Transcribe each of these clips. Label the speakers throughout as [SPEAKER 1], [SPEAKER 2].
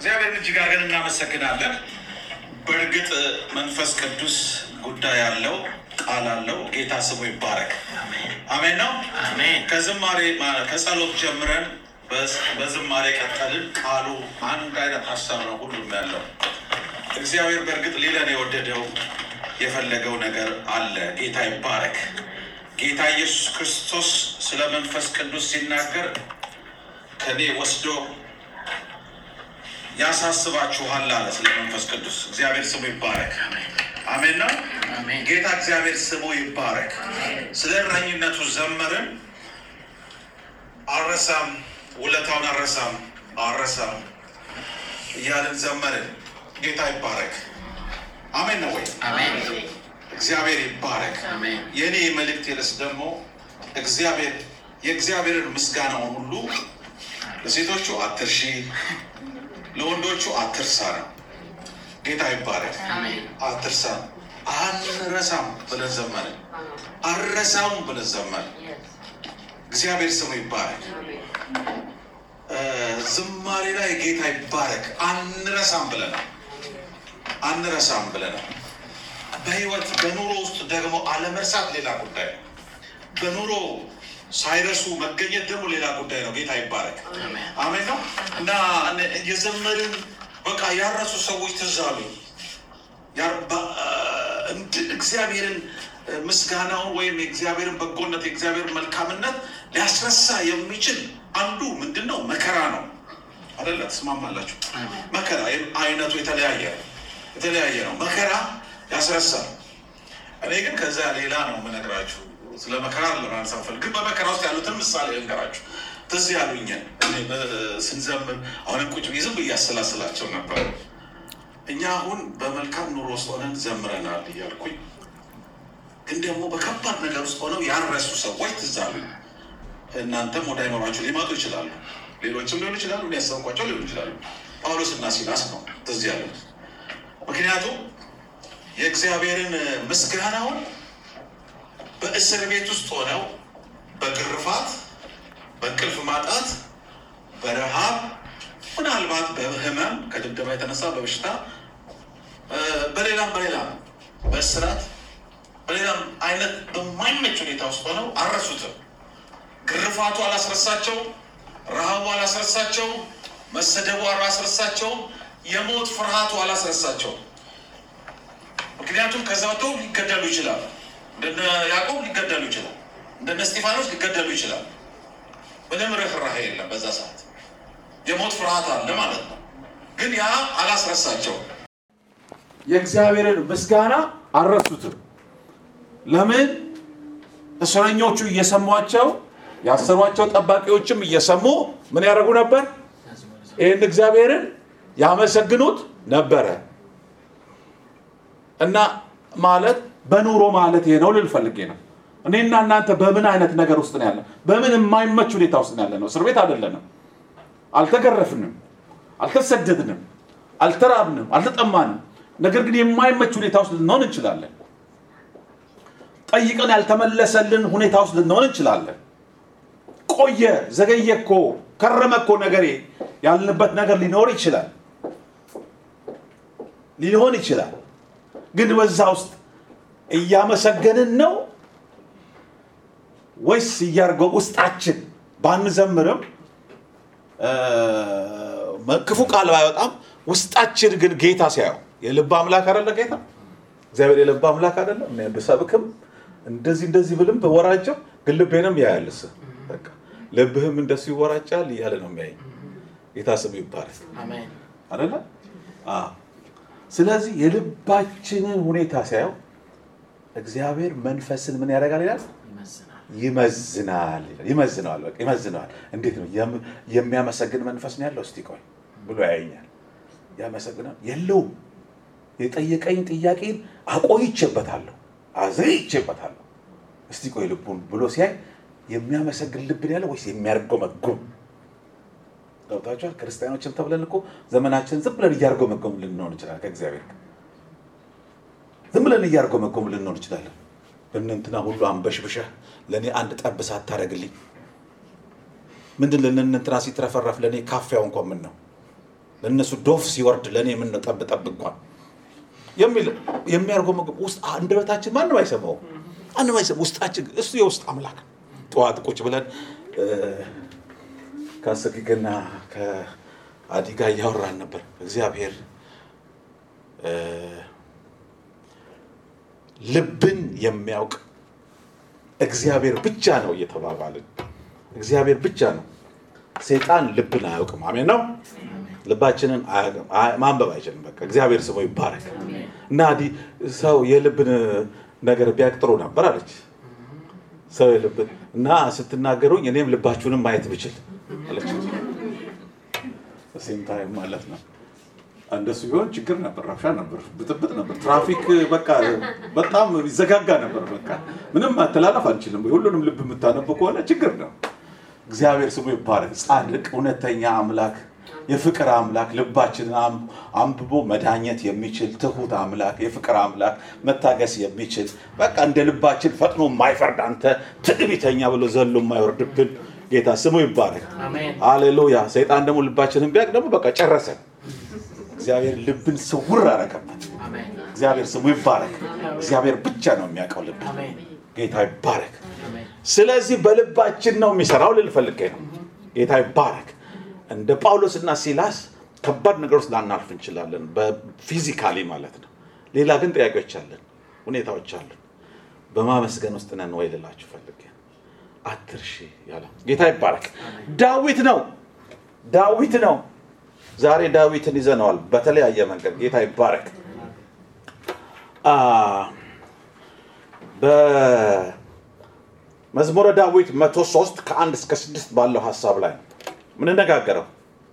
[SPEAKER 1] እግዚአብሔርን እጅግ አድርገን እናመሰግናለን። በእርግጥ መንፈስ ቅዱስ ጉዳይ አለው፣ ቃል አለው። ጌታ ስሙ ይባረክ። አሜን ነው።
[SPEAKER 2] አሜን።
[SPEAKER 1] ከዝማሬ ከጸሎት ጀምረን በዝ- በዝማሬ ቀጠልን። ቃሉ አንድ አይነት ሀሳብ ነው ሁሉም ያለው። እግዚአብሔር በእርግጥ ሊለን የወደደው የፈለገው ነገር አለ። ጌታ ይባረክ። ጌታ ኢየሱስ ክርስቶስ ስለ መንፈስ ቅዱስ ሲናገር ከኔ ወስዶ ያሳስባችኋል አለ። ስለ መንፈስ ቅዱስ እግዚአብሔር ስሙ ይባረክ። አሜን ነው።
[SPEAKER 2] አሜን።
[SPEAKER 1] ጌታ እግዚአብሔር ስሙ ይባረክ። ስለ እረኝነቱ ዘመርን። አረሳም ውለታውን አረሳም አረሳም እያልን ዘመርን። ጌታ ይባረክ። አሜን ነው ወይ?
[SPEAKER 2] አሜን።
[SPEAKER 1] እግዚአብሔር ይባረክ።
[SPEAKER 2] አሜን።
[SPEAKER 1] የእኔ መልእክት የለስ ደግሞ እግዚአብሔር የእግዚአብሔርን ምስጋናውን ሁሉ ለሴቶቹ አትርሺ፣ ለወንዶቹ አትርሳ ነው። ጌታ ይባረክ።
[SPEAKER 2] አሜን።
[SPEAKER 1] አትርሳ አንረሳም ብለን ዘመርን። አረሳም ብለን ዘመርን። እግዚአብሔር ስሙ ይባረክ። እ ዝማሬ ላይ ጌታ ይባረክ። አንረሳም ብለናል። አንረሳም ብለናል። በህይወት በኑሮ ውስጥ ደግሞ አለመርሳት ሌላ ጉዳይ ነው። በኑሮ ሳይረሱ መገኘት ደግሞ ሌላ ጉዳይ ነው። ጌታ ይባረክ።
[SPEAKER 2] አሜን።
[SPEAKER 1] አሜን ነው እና እነ- የዘመርን በቃ ያረሱ ሰዎች ትዝ አሉኝ። ያር- በ- እንድ- እግዚአብሔርን እ፣ ምስጋናውን ወይም የእግዚአብሔርን በጎነት የእግዚአብሔርን መልካምነት ሊያስረሳ የሚችል አንዱ ምንድን ነው? መከራ ነው። አደለ? ትስማማላችሁ?
[SPEAKER 2] አሜን።
[SPEAKER 1] መከራ ይህም አይነቱ የተለያየ ነው። የተለያየ ነው። መከራ ያስረሳል። እኔ ግን ከዛ ሌላ ነው የምነግራችሁ። ስለ መከራ ለማንሳፈል ግን በመከራ ውስጥ ያሉትን ምሳሌ ልንገራችሁ። ትዝ ያሉኝን እኔ በ- ስንዘምር አሁንም ቁጭ ብዬ ዝም ብዬ አሰላስላቸው ነበር። እኛ አሁን በመልካም ኑሮ ውስጥ ሆነን ዘምረናል እያልኩኝ ግን ደግሞ በከባድ ነገር ውስጥ ሆነው ያረሱ ሰዎች ትዝ አሉኝ። እናንተም ወደ አይኖራችሁ ሊመጡ ይችላሉ። ሌሎችም ሊሆኑ ይችላሉ። ሊያሰብኳቸው ሊሆኑ ይችላሉ። ጳውሎስ እና ሲላስ ነው ትዝ ያሉት። ምክንያቱም የእግዚአብሔርን ምስጋናውን በእስር ቤት ውስጥ ሆነው በግርፋት፣ በእንቅልፍ ማጣት፣ በረሃብ ምናልባት በህመም ከድብደባ የተነሳ በበሽታ እ፣ በሌላም በሌላም በእስራት በሌላም አይነት በማይመች ሁኔታ ውስጥ ሆነው አልረሱትም። ግርፋቱ አላስረሳቸው፣ ረሃቡ አላስረሳቸው፣ መሰደቡ አላስረሳቸው፣ የሞት ፍርሃቱ አላስረሳቸው። ምክንያቱም ከዛ ወጥተው ሊገደሉ ይችላል። እንደነ ያዕቆብ ሊገደሉ ይችላል። እንደነ እስጢፋኖስ ሊገደሉ ይችላል። ምንም ርኅራኄ የለም በዛ ሰዓት የሞት ፍርሃት አለ ማለት ነው። ግን ያ አላስረሳቸው።
[SPEAKER 3] የእግዚአብሔርን ምስጋና አልረሱትም። ለምን? እስረኞቹ እየሰሟቸው ያሰሯቸው ጠባቂዎችም እየሰሙ ምን ያደርጉ ነበር? ይህን እግዚአብሔርን ያመሰግኑት ነበረ። እና ማለት በኑሮ ማለት ይሄ ነው ልል ፈልጌ ነው። እኔና እናንተ በምን አይነት ነገር ውስጥ ነው ያለ? በምን የማይመች ሁኔታ ውስጥ ነው ያለ ነው? እስር ቤት አይደለንም። አልተገረፍንም፣ አልተሰደድንም፣ አልተራብንም፣ አልተጠማንም። ነገር ግን የማይመች ሁኔታ ውስጥ ልንሆን እንችላለን። ጠይቀን ያልተመለሰልን ሁኔታ ውስጥ ልንሆን እንችላለን። ቆየ፣ ዘገየ እኮ ከረመ እኮ ነገሬ ያልንበት ነገር ሊኖር ይችላል ሊሆን ይችላል። ግን በዛ ውስጥ እያመሰገንን ነው ወይስ እያርገው ውስጣችን ባንዘምርም እ፣ ክፉ ቃል ባይወጣም ውስጣችን ግን ጌታ ሲያየው የልብ አምላክ አይደለ ጌታ እግዚአብሔር የልብ አምላክ አይደለ እኔ ብሰብክም እንደዚህ እንደዚህ ብልም በወራጀው ግን ልቤንም ያያል እሱ በቃ ልብህም እንደሱ ይወራጫል እያለ ነው የሚያየኝ ጌታ ስሙ ይባረክ
[SPEAKER 2] አሜን።
[SPEAKER 3] አይደለ አዎ ስለዚህ የልባችንን ሁኔታ ሲያየው እግዚአብሔር መንፈስን ምን ያደርጋል ይላል
[SPEAKER 2] ይመዝናል።
[SPEAKER 3] ይመዝናል ይላል። ይመዝነዋል በቃ ይመዝነዋል እንዴት ነው የም- የሚያመሰግን መንፈስ ነው ያለው እስቲ ቆይ ብሎ ያየኛል ያመሰግናል የለውም የጠየቀኝ ጥያቄን አቆይቼበታለሁ አዘይቼበታለሁ እስቲ ቆይ ልቡን ብሎ ሲያይ የሚያመሰግን ልብን ያለው ወይስ የሚያርጎመጉም ገብታችኋል ክርስቲያኖችም ተብለን እኮ ዘመናችን ዝም ብለን እያርጎመጎም ልንሆን እንችላለን ከእግዚአብሔር ጋር ዝም ብለን እያርጎመጎም ልንሆን እንችላለን እነንትና ሁሉ አንበሽብሸህ ለእኔ አንድ ጠብ ሳታደርግልኝ ምንድን ለእነንትና ሲትረፈረፍ ለእኔ ካፊያው እንኳን ምን ነው ለእነሱ ዶፍ ሲወርድ ለእኔ የምንጠብጠብ እንኳን የሚል የሚያደርገው ምግብ ውስጥ አንደበታችን ማንም አይሰማው ማንም አይሰማው። ውስጣችን እሱ የውስጥ አምላክ ነው። ጠዋት ቁጭ ብለን እ፣ ከአሰጊግና ከአዲ ጋር እያወራን ነበር። እግዚአብሔር እ፣ ልብን የሚያውቅ እግዚአብሔር ብቻ ነው እየተባባልን እግዚአብሔር ብቻ ነው። ሰይጣን ልብን አያውቅም። አሜን ነው። ልባችንን አያውቅም፣ አይ- ማንበብ አይችልም። በቃ እግዚአብሔር ስሙ ይባረክ። እና አዲ ሰው የልብን ነገር ቢያውቅ ጥሩ ነበር አለች። ሰው የልብን እና ስትናገሩኝ እኔም ልባችሁንም ማየት ብችል አለች። ሴም ታይም ማለት ነው። እንደሱ ቢሆን ችግር ነበር፣ ረብሻ ነበር፣ ብጥብጥ ነበር፣ ትራፊክ በቃ በጣም ይዘጋጋ ነበር። በቃ ምንም ማተላለፍ አንችልም። ሁሉንም ልብ የምታነቡ ከሆነ ችግር ነው። እግዚአብሔር ስሙ ይባረክ። ጻድቅ እውነተኛ አምላክ የፍቅር አምላክ ልባችንን አም- አንብቦ መዳኘት የሚችል ትሁት አምላክ የፍቅር አምላክ መታገስ የሚችል በቃ እንደ ልባችን ፈጥኖ የማይፈርድ አንተ ትዕቢተኛ ብሎ ዘሎ የማይወርድብን ጌታ ስሙ ይባረክ።
[SPEAKER 2] አሜን።
[SPEAKER 3] ሃሌሉያ። ሰይጣን ደግሞ ልባችንን ቢያውቅ ደግሞ በቃ ጨረሰ። እግዚአብሔር ልብን ስውር አረገበት።
[SPEAKER 2] አሜን።
[SPEAKER 3] እግዚአብሔር ስሙ ይባረክ። እግዚአብሔር ብቻ ነው የሚያውቀው ልብ።
[SPEAKER 2] አሜን።
[SPEAKER 3] ጌታ ይባረክ።
[SPEAKER 2] አሜን።
[SPEAKER 3] ስለዚህ በልባችን ነው የሚሰራው ልል ፈልጌ ነው። ጌታ ይባረክ። እንደ ጳውሎስና ሲላስ ከባድ ነገር ውስጥ ላናልፍ እንችላለን፣ በፊዚካሊ ማለት ነው። ሌላ ግን ጥያቄዎች አለን፣ ሁኔታዎች አለን። በማመስገን ውስጥ ነን ወይ ልላችሁ ፈልጌ ነው። አትርሺ ያለው ጌታ ይባረክ። ዳዊት ነው ዳዊት ነው። ዛሬ ዳዊትን ይዘነዋል በተለያየ መንገድ። ጌታ ይባረክ። አ በመዝሙረ ዳዊት መቶ ሶስት ከአንድ እስከ ስድስት ባለው ሀሳብ ላይ ነው ምንነጋገረው።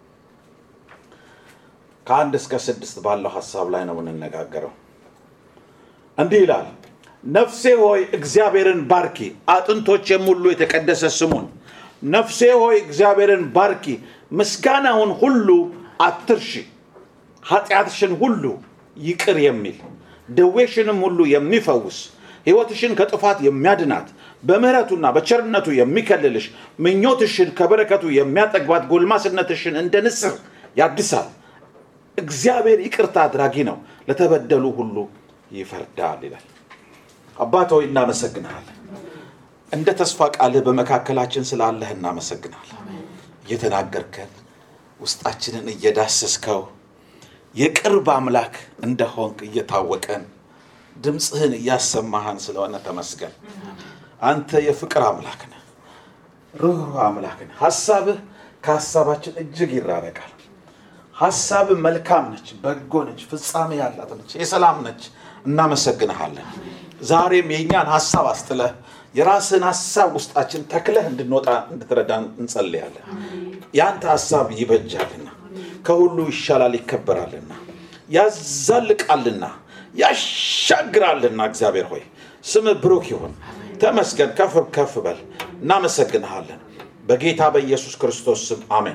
[SPEAKER 3] ከአንድ እስከ ስድስት ባለው ሀሳብ ላይ ነው ምንነጋገረው። እንዲህ ይላል፣ ነፍሴ ሆይ እግዚአብሔርን ባርኪ፣ አጥንቶቼም ሁሉ የተቀደሰ ስሙን። ነፍሴ ሆይ እግዚአብሔርን ባርኪ፣ ምስጋናውን ሁሉ አትርሺ። ኃጢአትሽን ሁሉ ይቅር የሚል ደዌሽንም ሁሉ የሚፈውስ ሕይወትሽን ከጥፋት የሚያድናት በምሕረቱና በቸርነቱ የሚከልልሽ ምኞትሽን ከበረከቱ የሚያጠግባት ጎልማስነትሽን እንደ ንስር ያድሳል። እግዚአብሔር ይቅርታ አድራጊ ነው፣ ለተበደሉ ሁሉ ይፈርዳል ይላል። አባት ሆይ እናመሰግንሃለን። እንደ ተስፋ ቃልህ በመካከላችን ስላለህ እናመሰግናለን። እየተናገርከን ውስጣችንን እየዳሰስከው የቅርብ አምላክ እንደሆንክ እየታወቀን ድምፅህን እያሰማህን ስለሆነ ተመስገን። አንተ የፍቅር አምላክ ነህ፣ ሩህሩህ አምላክ ነህ። ሀሳብህ ከሀሳባችን እጅግ ይራረቃል። ሀሳብህ መልካም ነች፣ በጎ ነች፣ ፍጻሜ ያላት ነች፣ የሰላም ነች። እናመሰግንሃለን። ዛሬም የእኛን ሀሳብ አስጥለህ የራስህን ሀሳብ ውስጣችን ተክለህ እንድንወጣ እንድትረዳን እንጸልያለን። የአንተ ሀሳብ ይበጃልና ከሁሉ ይሻላል ይከበራልና ያዛልቃልና ያሻግራልና እግዚአብሔር ሆይ ስምህ ብሩክ ይሁን። ተመስገን። ከፍ ከፍ በል። እናመሰግንሃለን በጌታ በኢየሱስ ክርስቶስ ስም አሜን።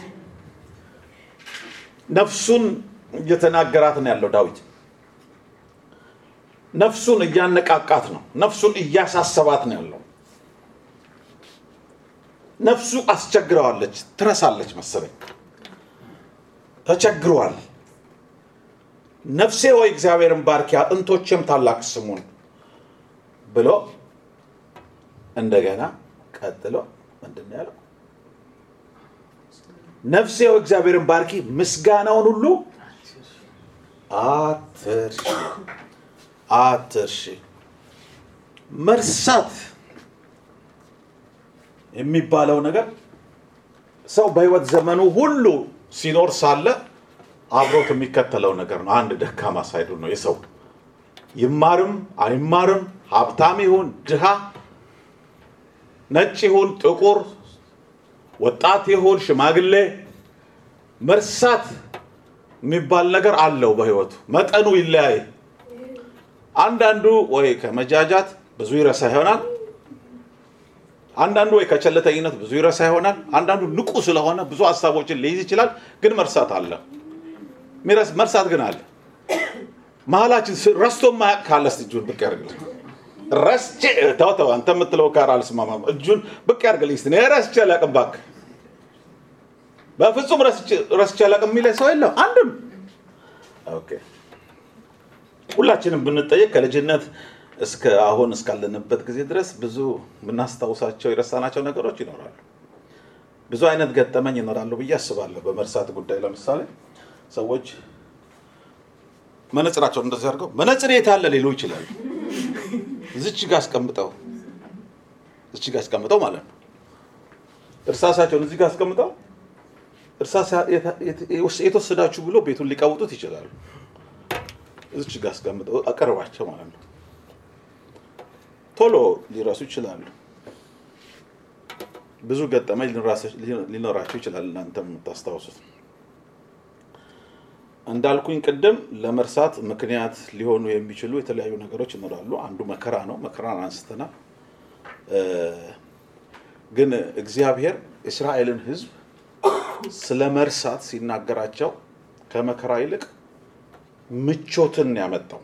[SPEAKER 3] ነፍሱን እየተናገራት ነው ያለው ዳዊት። ነፍሱን እያነቃቃት ነው። ነፍሱን እያሳሰባት ነው ያለው። ነፍሱ አስቸግረዋለች፣ ትረሳለች መሰለኝ፣ ተቸግሯል። ነፍሴ ሆይ እግዚአብሔርን ባርኪ አጥንቶቼም ታላቅ ስሙን ብሎ እንደገና ቀጥሎ ምንድን ነው ያለው? ነፍሴ ሆይ እግዚአብሔርን ባርኪ ምስጋናውን ሁሉ አትርሺ አትርሺ። መርሳት የሚባለው ነገር ሰው በህይወት ዘመኑ ሁሉ ሲኖር ሳለ አብሮት የሚከተለው ነገር ነው። አንድ ደካማ ሳይዱ ነው የሰው ይማርም አይማርም፣ ሀብታም ይሁን ድሃ፣ ነጭ ይሁን ጥቁር፣ ወጣት ይሁን ሽማግሌ፣ መርሳት የሚባል ነገር አለው በህይወቱ። መጠኑ ይለያይ። አንዳንዱ ወይ ከመጃጃት ብዙ ይረሳ ይሆናል። አንዳንዱ ወይ ከቸለተኝነት ብዙ ይረሳ ይሆናል። አንዳንዱ ንቁ ስለሆነ ብዙ ሀሳቦችን ሊይዝ ይችላል። ግን መርሳት አለ። ሚረስ- መርሳት ግን አለ። መሀላችን ስ- ረስቶ ማያውቅ ካለ እስቲ እጁን ብቅ ያርግልኝ። ረስቼ ተው ተው፣ አንተ የምትለው ጋር አልስማማም። እጁን ብቅ ያርግልኝ እስቲ። እኔ ረስቼ አላውቅም እባክህ። በፍጹም ረስቼ- ረስቼ አላውቅም የሚለኝ ሰው የለም አንድም። ኦኬ ሁላችንም ብንጠየቅ ከልጅነት እስከ አሁን እስካለንበት ጊዜ ድረስ ብዙ የምናስታውሳቸው የረሳናቸው ነገሮች ይኖራሉ። ብዙ አይነት ገጠመኝ ይኖራሉ ብዬ አስባለሁ። በመርሳት ጉዳይ ለምሳሌ ሰዎች መነጽራቸውን እንደዚህ አድርገው መነጽር የት አለ ሊሉ ይችላሉ። እዚች ጋ አስቀምጠው እዚች ጋ አስቀምጠው ማለት ነው። እርሳሳቸውን እዚህ ጋ አስቀምጠው እርሳስ የት- የት- የተወሰዳችሁ ብሎ ቤቱን ሊቀውጡት ይችላሉ። እዚች ጋ አስቀምጠው አቀርባቸው ማለት ነው። ቶሎ ሊረሱ ይችላሉ። ብዙ ገጠመኝ ሊኖራስ- ሊኖራቸው ይችላል። እናንተ የምታስታውሱት እንዳልኩኝ ቅድም ለመርሳት ምክንያት ሊሆኑ የሚችሉ የተለያዩ ነገሮች ይኖራሉ። አንዱ መከራ ነው። መከራን አንስተናል። እ፣ ግን እግዚአብሔር እስራኤልን ሕዝብ ስለ መርሳት ሲናገራቸው ከመከራ ይልቅ ምቾትን ያመጣው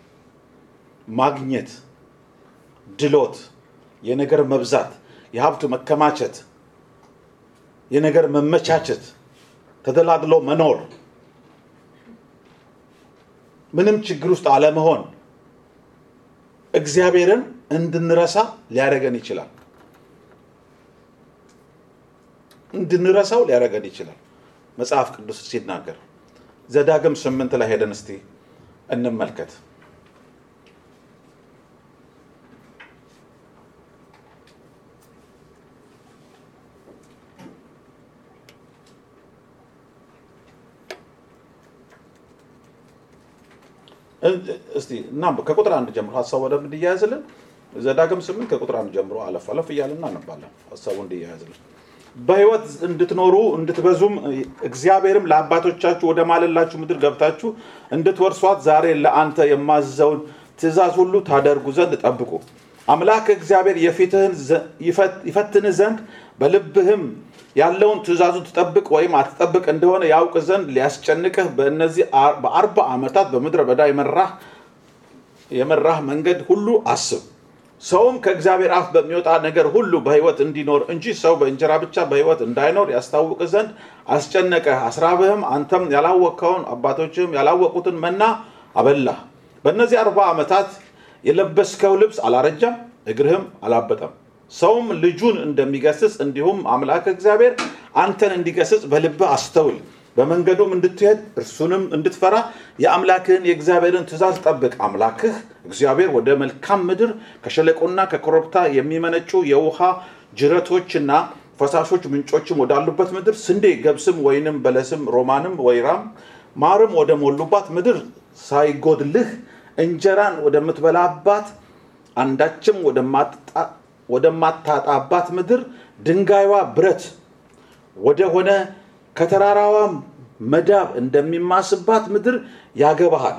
[SPEAKER 3] ማግኘት፣ ድሎት፣ የነገር መብዛት፣ የሀብት መከማቸት፣ የነገር መመቻቸት፣ ተደላድሎ መኖር ምንም ችግር ውስጥ አለመሆን እግዚአብሔርን እንድንረሳ ሊያደርገን ይችላል። እንድንረሳው ሊያደርገን ይችላል። መጽሐፍ ቅዱስ ሲናገር ዘዳግም ስምንት ላይ ሄደን እስቲ እንመልከት። እስቲ እና ከቁጥር አንድ ጀምሮ ሀሳቡ ወደብ እንዲያያዝልን ዘዳግም ስምንት ከቁጥር አንድ ጀምሮ አለፍ አለፍ እያልን እናነባለን። ሀሳቡ እንዲያያዝልን በሕይወት እንድትኖሩ እንድትበዙም እግዚአብሔርም ለአባቶቻችሁ ወደ ማለላችሁ ምድር ገብታችሁ እንድትወርሷት ዛሬ ለአንተ የማዘውን ትእዛዝ ሁሉ ታደርጉ ዘንድ ጠብቁ። አምላክ እግዚአብሔር የፊትህን ዘ- ይፈት- ይፈትንህ ዘንድ በልብህም ያለውን ትእዛዙን ትጠብቅ ወይም አትጠብቅ እንደሆነ ያውቅ ዘንድ ሊያስጨንቅህ በእነዚህ አር- በአርባ ዓመታት በምድረ በዳ የመራህ የመራህ መንገድ ሁሉ አስብ። ሰውም ከእግዚአብሔር አፍ በሚወጣ ነገር ሁሉ በሕይወት እንዲኖር እንጂ ሰው በእንጀራ ብቻ በሕይወት እንዳይኖር ያስታውቅ ዘንድ አስጨነቀህ። አስራብህም አንተም ያላወቅከውን አባቶችህም ያላወቁትን መና አበላህ። በእነዚህ አርባ ዓመታት የለበስከው ልብስ አላረጃም፣ እግርህም አላበጠም። ሰውም ልጁን እንደሚገስጽ እንዲሁም አምላክ እግዚአብሔር አንተን እንዲገስጽ በልብህ አስተውል። በመንገዱም እንድትሄድ እርሱንም እንድትፈራ የአምላክህን የእግዚአብሔርን ትእዛዝ ጠብቅ። አምላክህ እግዚአብሔር ወደ መልካም ምድር ከሸለቆና ከኮረብታ የሚመነጩ የውሃ ጅረቶችና ፈሳሾች ምንጮችም ወዳሉበት ምድር ስንዴ፣ ገብስም፣ ወይንም፣ በለስም፣ ሮማንም፣ ወይራም ማርም ወደ ሞሉባት ምድር ሳይጎድልህ እንጀራን ወደምትበላባት አንዳችም ወደማትጣ- ወደማታጣባት ምድር ድንጋይዋ ብረት ወደሆነ ከተራራዋም መዳብ እንደሚማስባት ምድር ያገባሃል።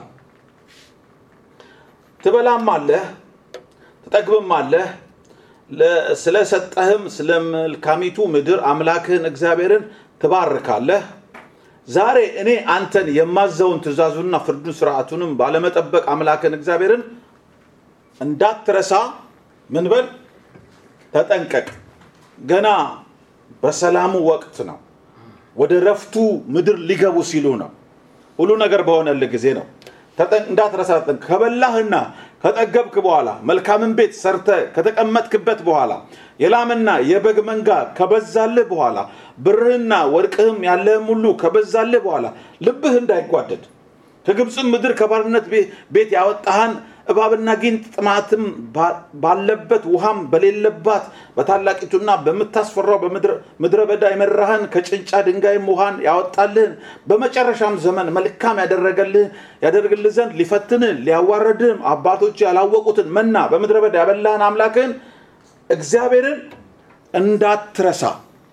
[SPEAKER 3] ትበላም አለህ ትጠግብም አለህ። ለ- ስለሰጠህም ስለ መልካሚቱ ምድር አምላክህን እግዚአብሔርን ትባርካለህ። ዛሬ እኔ አንተን የማዘውን ትእዛዙንና ፍርዱን ስርዓቱንም ባለመጠበቅ አምላክን እግዚአብሔርን እንዳትረሳ ምን በል ተጠንቀቅ። ገና በሰላሙ ወቅት ነው። ወደ ረፍቱ ምድር ሊገቡ ሲሉ ነው። ሁሉ ነገር በሆነልህ ጊዜ ነው። ተጠን- እንዳትረሳ ተጠንቀቅ። ከበላህና ከጠገብክ በኋላ መልካምን ቤት ሰርተ ከተቀመጥክበት በኋላ የላምና የበግ መንጋ ከበዛልህ በኋላ ብርህና ወርቅህም ያለህም ሁሉ ከበዛልህ በኋላ ልብህ እንዳይጓደድ ከግብፅም ምድር ከባርነት ቤ- ቤት ያወጣህን እባብና ጊንጥ ጥማትም ባ- ባለበት ውሃም በሌለባት በታላቂቱና በምታስፈራው በምድረ- ምድረ በዳ የመራህን ከጭንጫ ድንጋይም ውሃን ያወጣልህን በመጨረሻም ዘመን መልካም ያደረገልህ ያደርግልህ ዘንድ ሊፈትንህ ሊያዋረድህም አባቶች ያላወቁትን መና በምድረ በዳ ያበላህን አምላክህን እግዚአብሔርን እንዳትረሳ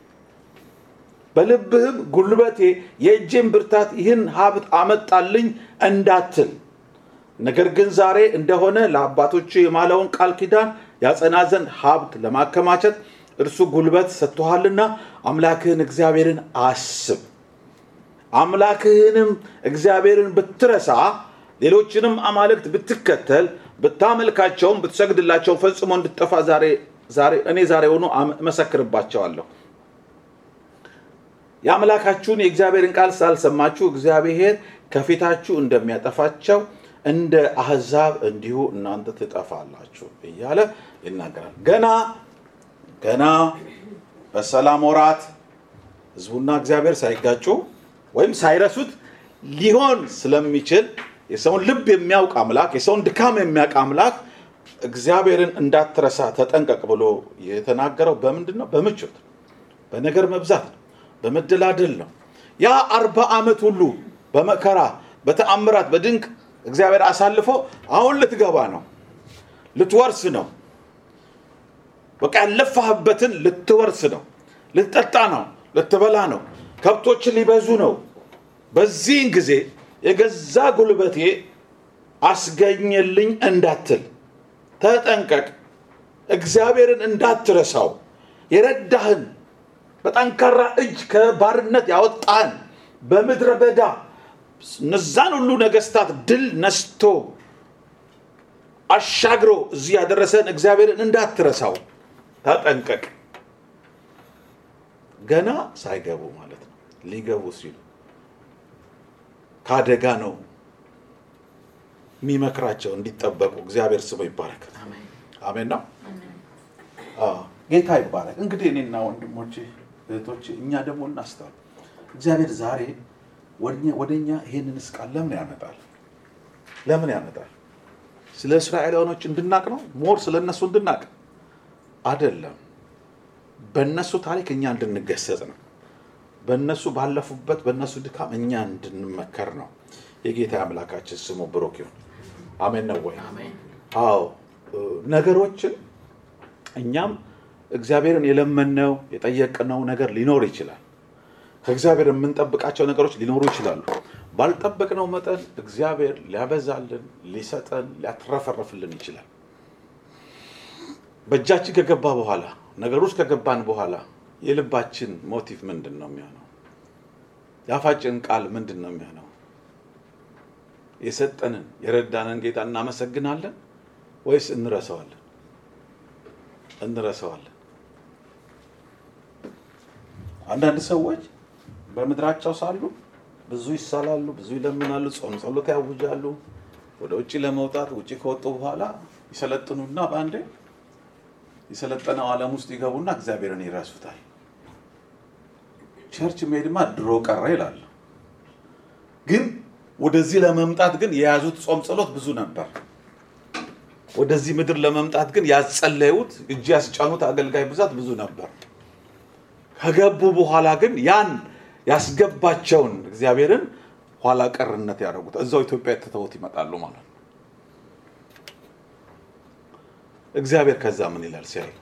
[SPEAKER 3] በልብህም ጉልበቴ የእጄን ብርታት ይህን ሀብት አመጣልኝ እንዳትል ነገር ግን ዛሬ እንደሆነ ለአባቶች የማለውን ቃል ኪዳን ያጸና ዘንድ ሀብት ለማከማቸት እርሱ ጉልበት ሰጥቶሃልና አምላክህን እግዚአብሔርን አስብ። አምላክህንም እግዚአብሔርን ብትረሳ ሌሎችንም አማልክት ብትከተል ብታመልካቸውም ብትሰግድላቸው ፈጽሞ እንድትጠፋ ዛሬ ዛሬ እኔ ዛሬ ሆኖ እመሰክርባቸዋለሁ። የአምላካችሁን የእግዚአብሔርን ቃል ሳልሰማችሁ እግዚአብሔር ከፊታችሁ እንደሚያጠፋቸው እንደ አሕዛብ እንዲሁ እናንተ ትጠፋላችሁ እያለ ይናገራል። ገና ገና በሰላም ወራት ህዝቡና እግዚአብሔር ሳይጋጩ ወይም ሳይረሱት ሊሆን ስለሚችል የሰውን ልብ የሚያውቅ አምላክ የሰውን ድካም የሚያውቅ አምላክ እግዚአብሔርን እንዳትረሳ ተጠንቀቅ ብሎ የተናገረው በምንድን ነው? በምቾት በነገር መብዛት ነው፣ በመደላደል ነው። ያ አርባ ዓመት ሁሉ በመከራ በተአምራት በድንቅ እግዚአብሔር አሳልፎ አሁን ልትገባ ነው፣ ልትወርስ ነው። በቃ ያለፋህበትን ልትወርስ ነው፣ ልትጠጣ ነው፣ ልትበላ ነው፣ ከብቶች ሊበዙ ነው። በዚህን ጊዜ የገዛ ጉልበቴ አስገኘልኝ እንዳትል ተጠንቀቅ። እግዚአብሔርን እንዳትረሳው የረዳህን በጠንካራ እጅ ከባርነት ያወጣህን በምድረ በዳ እነዛን ሁሉ ነገስታት ድል ነስቶ አሻግሮ እዚህ ያደረሰን እግዚአብሔርን እንዳትረሳው ተጠንቀቅ። ገና ሳይገቡ ማለት ነው። ሊገቡ ሲሉ ከአደጋ ነው የሚመክራቸው እንዲጠበቁ። እግዚአብሔር ስሙ ይባረክ። አሜን ነው። አዎ፣ ጌታ ይባረክ። እንግዲህ እኔና ወንድሞቼ እህቶቼ፣ እኛ ደግሞ እናስተዋል። እግዚአብሔር ዛሬ ወደ እኛ ይሄንንስ ቃል ለምን ያመጣል? ለምን ያመጣል? ስለ እስራኤላውያኖች እንድናቅ ነው? ሞር ስለ እነሱ እንድናቅ አይደለም። በእነሱ ታሪክ እኛ እንድንገሰጽ ነው። በእነሱ ባለፉበት በእነሱ ድካም እኛ እንድንመከር ነው። የጌታ አምላካችን ስሙ ብሩክ ይሁን። አሜን ነው ወይ? አዎ ነገሮችን እኛም እግዚአብሔርን የለመነው የጠየቅነው ነገር ሊኖር ይችላል። ከእግዚአብሔር የምንጠብቃቸው ነገሮች ሊኖሩ ይችላሉ። ባልጠበቅነው መጠን እግዚአብሔር ሊያበዛልን፣ ሊሰጠን፣ ሊያትረፈረፍልን ይችላል። በእጃችን ከገባ በኋላ ነገር ውስጥ ከገባን በኋላ የልባችን ሞቲቭ ምንድን ነው የሚሆነው? የአፋችን ቃል ምንድን ነው የሚሆነው? የሰጠንን የረዳንን ጌታ እናመሰግናለን ወይስ እንረሳዋለን? እንረሳዋለን። አንዳንድ ሰዎች በምድራቸው ሳሉ ብዙ ይሳላሉ፣ ብዙ ይለምናሉ፣ ጾም ጸሎት ያውጃሉ። ወደ ውጭ ለመውጣት ውጭ ከወጡ በኋላ ይሰለጥኑና በአንዴ የሰለጠነው ዓለም ውስጥ ይገቡና እግዚአብሔርን ይረሱታል። ቸርች መሄድማ ድሮ ቀረ ይላሉ። ግን ወደዚህ ለመምጣት ግን የያዙት ጾም ጸሎት ብዙ ነበር። ወደዚህ ምድር ለመምጣት ግን ያጸለዩት እጅ ያስጫኑት አገልጋይ ብዛት ብዙ ነበር። ከገቡ በኋላ ግን ያን ያስገባቸውን እግዚአብሔርን ኋላ ቀርነት ያደረጉት እዛው ኢትዮጵያ ትተውት ይመጣሉ ማለት ነው። እግዚአብሔር ከዛ ምን ይላል ሲያይ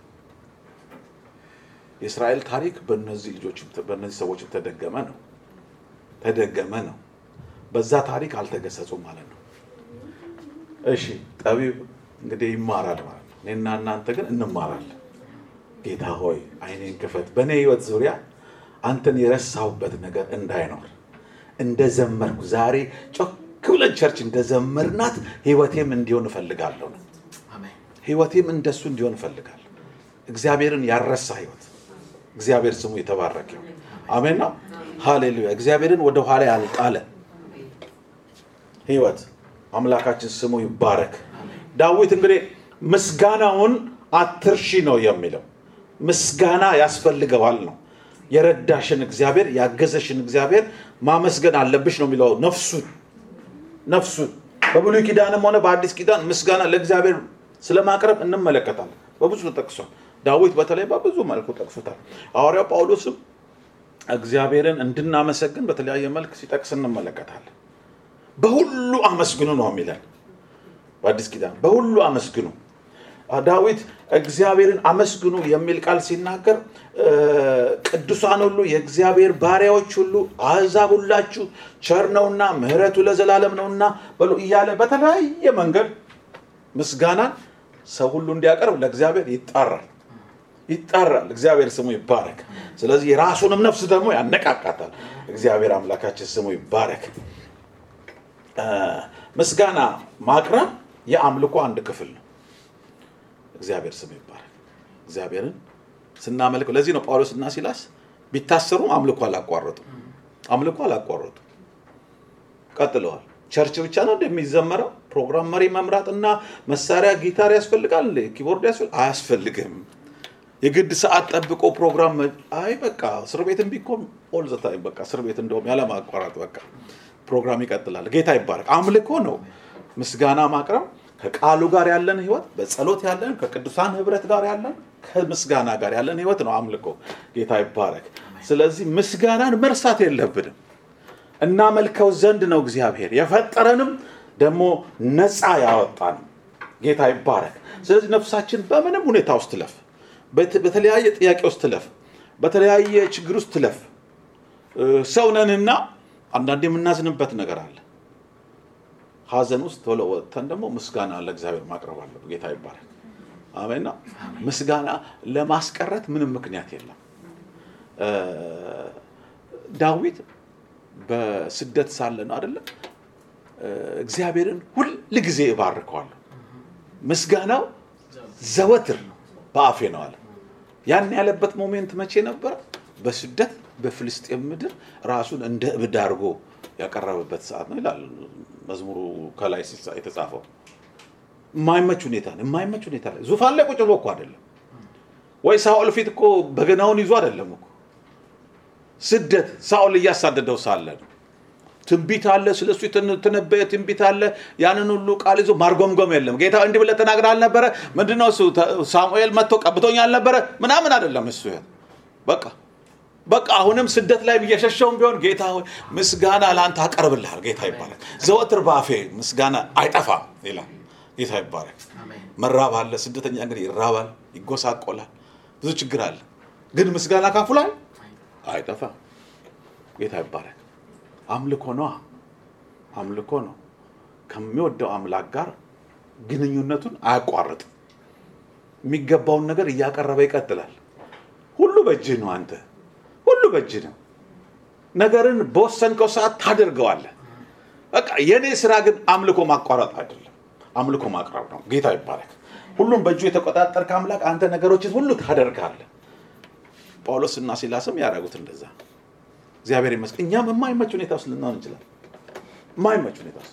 [SPEAKER 3] የእስራኤል ታሪክ በእነዚህ ልጆች በእነዚህ ሰዎችም ተደገመ ነው ተደገመ ነው። በዛ ታሪክ አልተገሰጹም ማለት ነው። እሺ ጠቢብ እንግዲህ ይማራል ማለት ነው። እኔና እናንተ ግን እንማራለን። ጌታ ሆይ ዓይኔን ክፈት፣ በእኔ ህይወት ዙሪያ አንተን የረሳሁበት ነገር እንዳይኖር እንደዘመርኩ ዛሬ ጮክ ብለን ቸርች እንደዘመርናት ህይወቴም እንዲሆን እፈልጋለሁ ነው ህይወቴም እንደሱ እንዲሆን እፈልጋለሁ። እግዚአብሔርን ያረሳ ህይወት እግዚአብሔር ስሙ የተባረከ ይሁን። አሜን ነው። ሃሌሉያ። እግዚአብሔርን ወደ ኋላ ያልጣለ ህይወት አምላካችን ስሙ ይባረክ። ዳዊት እንግዲህ ምስጋናውን አትርሺ ነው የሚለው። ምስጋና ያስፈልገዋል ነው። የረዳሽን እግዚአብሔር ያገዘሽን እግዚአብሔር ማመስገን አለብሽ ነው የሚለው ነፍሱን ነፍሱን በብሉይ ኪዳንም ሆነ በአዲስ ኪዳን ምስጋና ለእግዚአብሔር ስለማቅረብ እንመለከታለን። በብዙ ጠቅሷል። ዳዊት በተለይ በብዙ መልኩ ጠቅሶታል። ሐዋርያው ጳውሎስም እግዚአብሔርን እንድናመሰግን በተለያየ መልክ ሲጠቅስ እንመለከታለን። በሁሉ አመስግኑ ነው የሚለን በአዲስ ኪዳን በሁሉ አመስግኑ። ዳዊት እግዚአብሔርን አመስግኑ የሚል ቃል ሲናገር ቅዱሳን ሁሉ የእግዚአብሔር ባሪያዎች ሁሉ አሕዛብ ሁላችሁ ቸር ነውና ምሕረቱ ለዘላለም ነውና በሉ እያለ በተለያየ መንገድ ምስጋናን ሰው ሁሉ እንዲያቀርብ ለእግዚአብሔር ይጣራል ይጣራል። እግዚአብሔር ስሙ ይባረክ። ስለዚህ የራሱንም ነፍስ ደግሞ ያነቃቃታል። እግዚአብሔር አምላካችን ስሙ ይባረክ። ምስጋና ማቅረብ የአምልኮ አንድ ክፍል ነው። እግዚአብሔር ስሙ ይባረክ። እግዚአብሔርን ስናመልከው ለዚህ ነው ጳውሎስ እና ሲላስ ቢታሰሩም አምልኮ አላቋረጡም። አምልኮ አላቋረጡም፣ ቀጥለዋል። ቸርች ብቻ ነው እንደሚዘመረው ፕሮግራም መሪ መምራት እና መሳሪያ ጊታር ያስፈልጋል እንዴ? ኪቦርድ ያስፈልግ አያስፈልግም። የግድ ሰዓት ጠብቆ ፕሮግራም መ- አይ በቃ እስር ቤትም ቢኮን ኦል ዘ ታይም በቃ እስር ቤት እንደውም ያለማቋረጥ በቃ ፕሮግራም ይቀጥላል። ጌታ ይባረክ። አምልኮ ነው ምስጋና ማቅረብ ከቃሉ ጋር ያለን ህይወት በጸሎት ያለን ከቅዱሳን ህብረት ጋር ያለን ከምስጋና ጋር ያለን ህይወት ነው አምልኮ። ጌታ ይባረክ። ስለዚህ ምስጋናን መርሳት የለብንም። እናመልከው ዘንድ ነው እግዚአብሔር የፈጠረንም ደግሞ ነፃ ያወጣን ጌታ ይባረክ። ስለዚህ ነፍሳችን በምንም ሁኔታ ውስጥ ትለፍ፣ በት- በተለያየ ጥያቄ ውስጥ ትለፍ፣ በተለያየ ችግር ውስጥ ትለፍ። እ፣ ሰው ነንና አንዳንድ የምናዝንበት ነገር አለ። ሀዘን ውስጥ ቶሎ ወጥተን ደግሞ ምስጋና ለእግዚአብሔር ማቅረብ አለ። ጌታ ይባረክ። አሜና። ምስጋና ለማስቀረት ምንም ምክንያት የለም። እ፣ ዳዊት በስደት ሳለ ነው አይደለም እግዚአብሔርን ሁል ጊዜ እባርከዋለሁ ምስጋናው ዘወትር በአፌ ነው አለ። ያን ያለበት ሞሜንት መቼ ነበረ? በስደት በፍልስጤም ምድር ራሱን እንደ እብድ አድርጎ ያቀረበበት ሰዓት ነው ይላል መዝሙሩ ከላይ ሲጻ- የተጻፈው። የማይመች ሁኔታ ነው። የማይመች ሁኔታ ላይ ዙፋን ላይ ቁጭ ብሎ እኮ አይደለም ወይ ሳኦል ፊት እኮ በገናውን ይዞ አይደለም እኮ ስደት ሳኦል እያሳደደው ሳለ ነው። ትንቢት አለ፣ ስለ እሱ የተነበየ ትንቢት አለ። ያንን ሁሉ ቃል ይዞ ማርጎምጎም የለም። ጌታ እንዲህ ብለህ ተናግረህ አልነበረ? ምንድነው እሱ ተ- ሳሙኤል መጥቶ ቀብቶኝ አልነበረ? ምናምን አይደለም እሱ ይሄ በቃ በቃ አሁንም ስደት ላይ እየሸሸውም ቢሆን ጌታ ሆይ ምስጋና ለአንተ አቀርብልሃል። ጌታ ይባረክ። ዘወትር ባፌ ምስጋና አይጠፋም ይላል። ጌታ ይባረክ። መራብ አለ። ስደተኛ እንግዲህ ይራባል፣ ይጎሳቆላል፣ ብዙ ችግር አለ። ግን ምስጋና ካፉ ላይ አይጠፋም። ጌታ ይባረክ። አምልኮ ነዋ። አምልኮ ነው። ከሚወደው አምላክ ጋር ግንኙነቱን አያቋርጥም። የሚገባውን ነገር እያቀረበ ይቀጥላል። ሁሉ በእጅህ ነው። አንተ ሁሉ በእጅህ ነው። ነገርን በወሰንከው ሰዓት ታደርገዋለህ። በቃ የእኔ ስራ ግን አምልኮ ማቋረጥ አይደለም፣ አምልኮ ማቅረብ ነው። ጌታ ይባረክ። ሁሉም በእጁ የተቆጣጠርከ አምላክ አንተ ነገሮችን ሁሉ ታደርጋለህ። ጳውሎስ እና ሲላስም ያደረጉት እንደዛ ነው። እግዚአብሔር ይመስገን። እኛም የማይመች ሁኔታ ውስጥ ልንሆን እንችላል። የማይመች ሁኔታ ውስጥ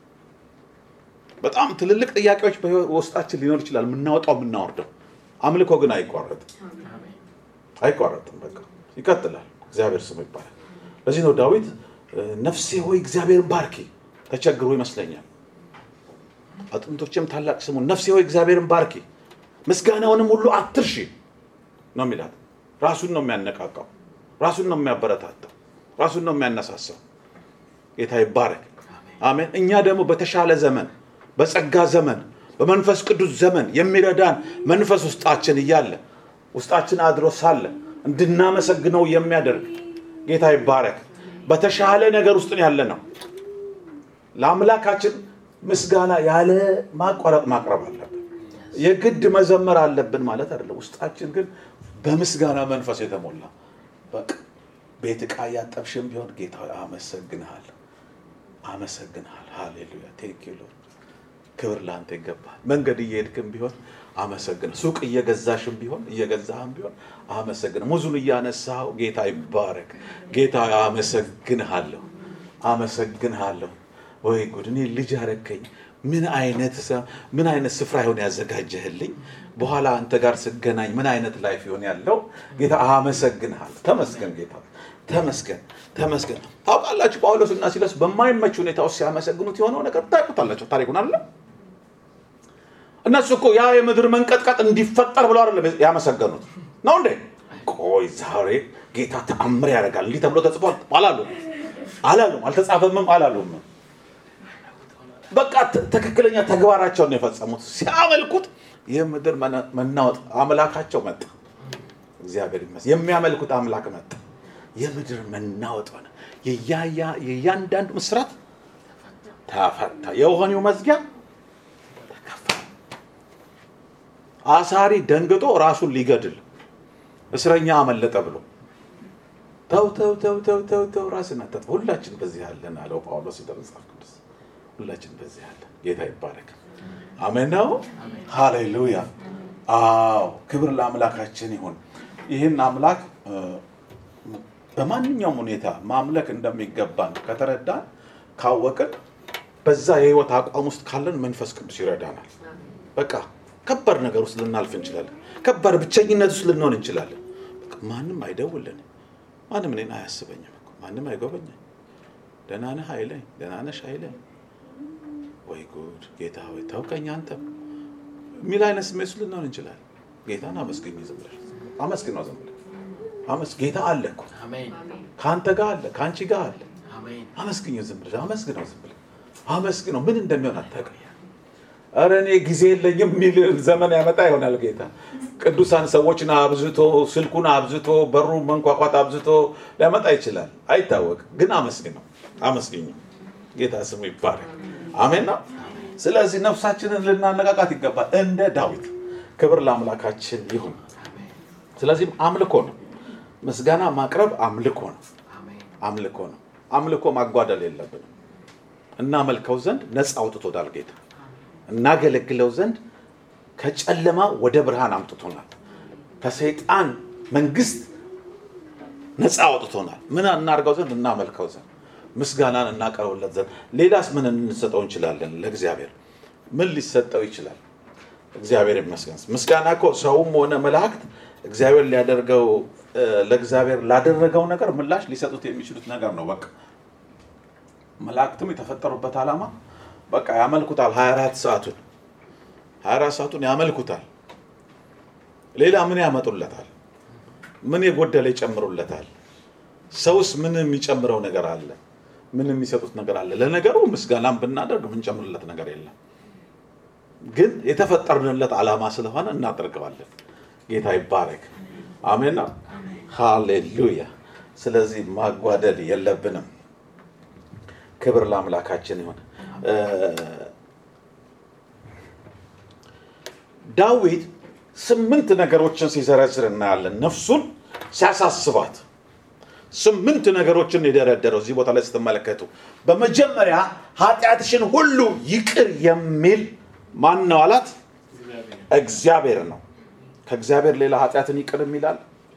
[SPEAKER 3] በጣም ትልልቅ ጥያቄዎች በውስጣችን ሊኖር ይችላል፣ የምናወጣው የምናወርደው። አምልኮ ግን አይቋረጥም፣ አይቋረጥም። በቃ ይቀጥላል። እግዚአብሔር ስሙ ይባላል። ለዚህ ነው ዳዊት እ፣ ነፍሴ ሆይ እግዚአብሔርን ባርኪ፣ ተቸግሮ ይመስለኛል። አጥንቶችም ታላቅ ስሙን፣ ነፍሴ ሆይ እግዚአብሔርን ባርኪ፣ ምስጋናውንም ሁሉ አትርሺ ነው የሚላት። ራሱን ነው የሚያነቃቃው፣ ራሱን ነው የሚያበረታታው፣ ራሱን ነው የሚያነሳሳው። ጌታ ይባረክ። አሜን። እኛ ደግሞ በተሻለ ዘመን፣ በጸጋ ዘመን፣ በመንፈስ ቅዱስ ዘመን የሚረዳን መንፈስ ውስጣችን እያለ ውስጣችን አድሮ ሳለ እንድናመሰግነው የሚያደርግ ጌታ ይባረክ። በተሻለ ነገር ውስጥ ያለ ነው። ለአምላካችን ምስጋና ያለ ማቋረጥ ማቅረብ አለብን። የግድ መዘመር አለብን ማለት አይደለም። ውስጣችን ግን በምስጋና መንፈስ የተሞላ በቃ ቤት ዕቃ እያጠብሽም ቢሆን ጌታ ሆይ አመሰግንሃለሁ፣ አመሰግንሃል። ሃሌሉያ ቴንክ ዩ ሎርድ። ክብር ለአንተ ይገባል። መንገድ እየሄድክም ቢሆን አመሰግን። ሱቅ እየገዛሽም ቢሆን እየገዛህም ቢሆን አመሰግን። ሙዙን እያነሳው ጌታ ይባረክ። ጌታ አመሰግንሃለሁ፣ አመሰግንሃለሁ። ወይ ጉድ! እኔ ልጅ አረከኝ። ምን አይነት ሰ- ምን አይነት ስፍራ ይሆን ያዘጋጀህልኝ? በኋላ አንተ ጋር ስገናኝ ምን አይነት ላይፍ ይሆን ያለው? ጌታ አመሰግንሃል። ተመስገን ጌታ ተመስገን ተመስገን። ታውቃላችሁ ጳውሎስ እና ሲላስ በማይመች ሁኔታ ውስጥ ሲያመሰግኑት የሆነው ነገር ታውቁታላችሁ። ታሪኩን አለ እነሱ እኮ ያ የምድር መንቀጥቀጥ እንዲፈጠር ብለው አይደለም ያመሰገኑት ነው እንዴ? ቆይ ዛሬ ጌታ ተአምር ያደርጋል እንዲህ ተብሎ ተጽፏል አላሉ አላሉም፣ አልተጻፈምም አላሉም። በቃ ት- ትክክለኛ ተግባራቸውን ነው የፈጸሙት። ሲያመልኩት የምድር መነ- መናወጥ አምላካቸው መጣ። እግዚአብሔር ይመስገን። የሚያመልኩት አምላክ መጣ። የምድር መናወጥ ሆነ። የያያ- የእያንዳንዱ ምስራት ተፈታ። የወህኒው መዝጊያ ተከፈተ። አሳሪ ደንግጦ ራሱን ሊገድል እስረኛ አመለጠ ብሎ ተው ተው ተው ተው ተው ተው ራስን አታጥፋ። ሁላችን በዚህ ያለን አለው ጳውሎስ መጽሐፍ ቅዱስ። ሁላችን በዚህ ያለን ጌታ ይባረክ። አሜን ነው። ሃሌሉያ። አዎ ክብር ለአምላካችን ይሁን። ይህን አምላክ እ፣ በማንኛውም ሁኔታ ማምለክ እንደሚገባን ከተረዳን ካወቅን በዛ የህይወት አቋም ውስጥ ካለን መንፈስ ቅዱስ ይረዳናል። በቃ ከባድ ነገር ውስጥ ልናልፍ እንችላለን። ከባድ ብቸኝነት ውስጥ ልንሆን እንችላለን። በቃ ማንም አይደውልን፣ ማንም እኔን አያስበኝም እኮ ማንም አይጎበኝም። ደህና ነህ አይለኝ፣ ደህና ነሽ አይለኝ። ወይ ጉድ ጌታ ሆይ ታውቀኝ አንተም የሚል አይነት ስሜት ውስጥ ልንሆን እንችላለን። ጌታን አመስግኝ ዝም ብለሽ አመስግነው ዝም ብለሽ አመስ ጌታ አለ እኮ
[SPEAKER 2] አሜን
[SPEAKER 3] ከአንተ ጋር አለ ከአንቺ ጋር አለ።
[SPEAKER 2] አሜን
[SPEAKER 3] አመስግኘው ዝም ብለሽ አመስግነው ዝም ብለሽ አመስግነው። ምን እንደሚሆን አታውቅም። ኧረ እኔ ጊዜ የለኝም የሚል ዘመን ያመጣ ይሆናል ጌታ። ቅዱሳን ሰዎችን አብዝቶ ስልኩን አብዝቶ በሩ መንኳኳት አብዝቶ ሊያመጣ ይችላል፣ አይታወቅም። ግን አመስግነው አመስግኘው። ጌታ ስሙ ይባረክ። አሜን ነው። ስለዚህ ነፍሳችንን ልናነቃቃት ይገባል። እንደ ዳዊት ክብር ለአምላካችን ይሁን። ስለዚህም አምልኮ ነው። ምስጋና ማቅረብ አምልኮ ነው።
[SPEAKER 2] አሜን
[SPEAKER 3] አምልኮ ነው። አምልኮ ማጓደል የለብንም። እናመልከው ዘንድ ነፃ አውጥቶታል ጌታ። እናገለግለው ዘንድ ከጨለማ ወደ ብርሃን አምጥቶናል። ከሰይጣን መንግስት ነፃ አውጥቶናል። ምን እናድርገው ዘንድ? እናመልከው ዘንድ፣ ምስጋናን እናቀርብለት ዘንድ። ሌላስ ምን እንሰጠው እንችላለን? ለእግዚአብሔር ምን ሊሰጠው ይችላል? እግዚአብሔር ይመስገን። ምስጋና እኮ ሰውም ሆነ መላእክት እግዚአብሔር ሊያደርገው እ፣ ለእግዚአብሔር ላደረገው ነገር ምላሽ ሊሰጡት የሚችሉት ነገር ነው። በቃ መላእክትም የተፈጠሩበት ዓላማ በቃ ያመልኩታል። 24 ሰዓቱን 24 ሰዓቱን ያመልኩታል። ሌላ ምን ያመጡለታል? ምን የጎደለ ይጨምሩለታል? ሰውስ ምን የሚጨምረው ነገር አለ? ምን የሚሰጡት ነገር አለ? ለነገሩ ምስጋናም ብናደርግ የምንጨምርለት ነገር የለም። ግን የተፈጠርንለት ዓላማ ስለሆነ እናደርገዋለን። ጌታ ይባረክ። አሜን ነው። ሃሌሉያ። ስለዚህ ማጓደል የለብንም። ክብር ለአምላካችን ይሁን። እ፣ ዳዊት ስምንት ነገሮችን ሲዘረዝር እናያለን። ነፍሱን ሲያሳስባት ስምንት ነገሮችን የደረደረው እዚህ ቦታ ላይ ስትመለከቱ፣ በመጀመሪያ ኃጢአትሽን ሁሉ ይቅር የሚል ማን ነው አላት? እግዚአብሔር ነው። ከእግዚአብሔር ሌላ ኃጢአትን ይቅር የሚላል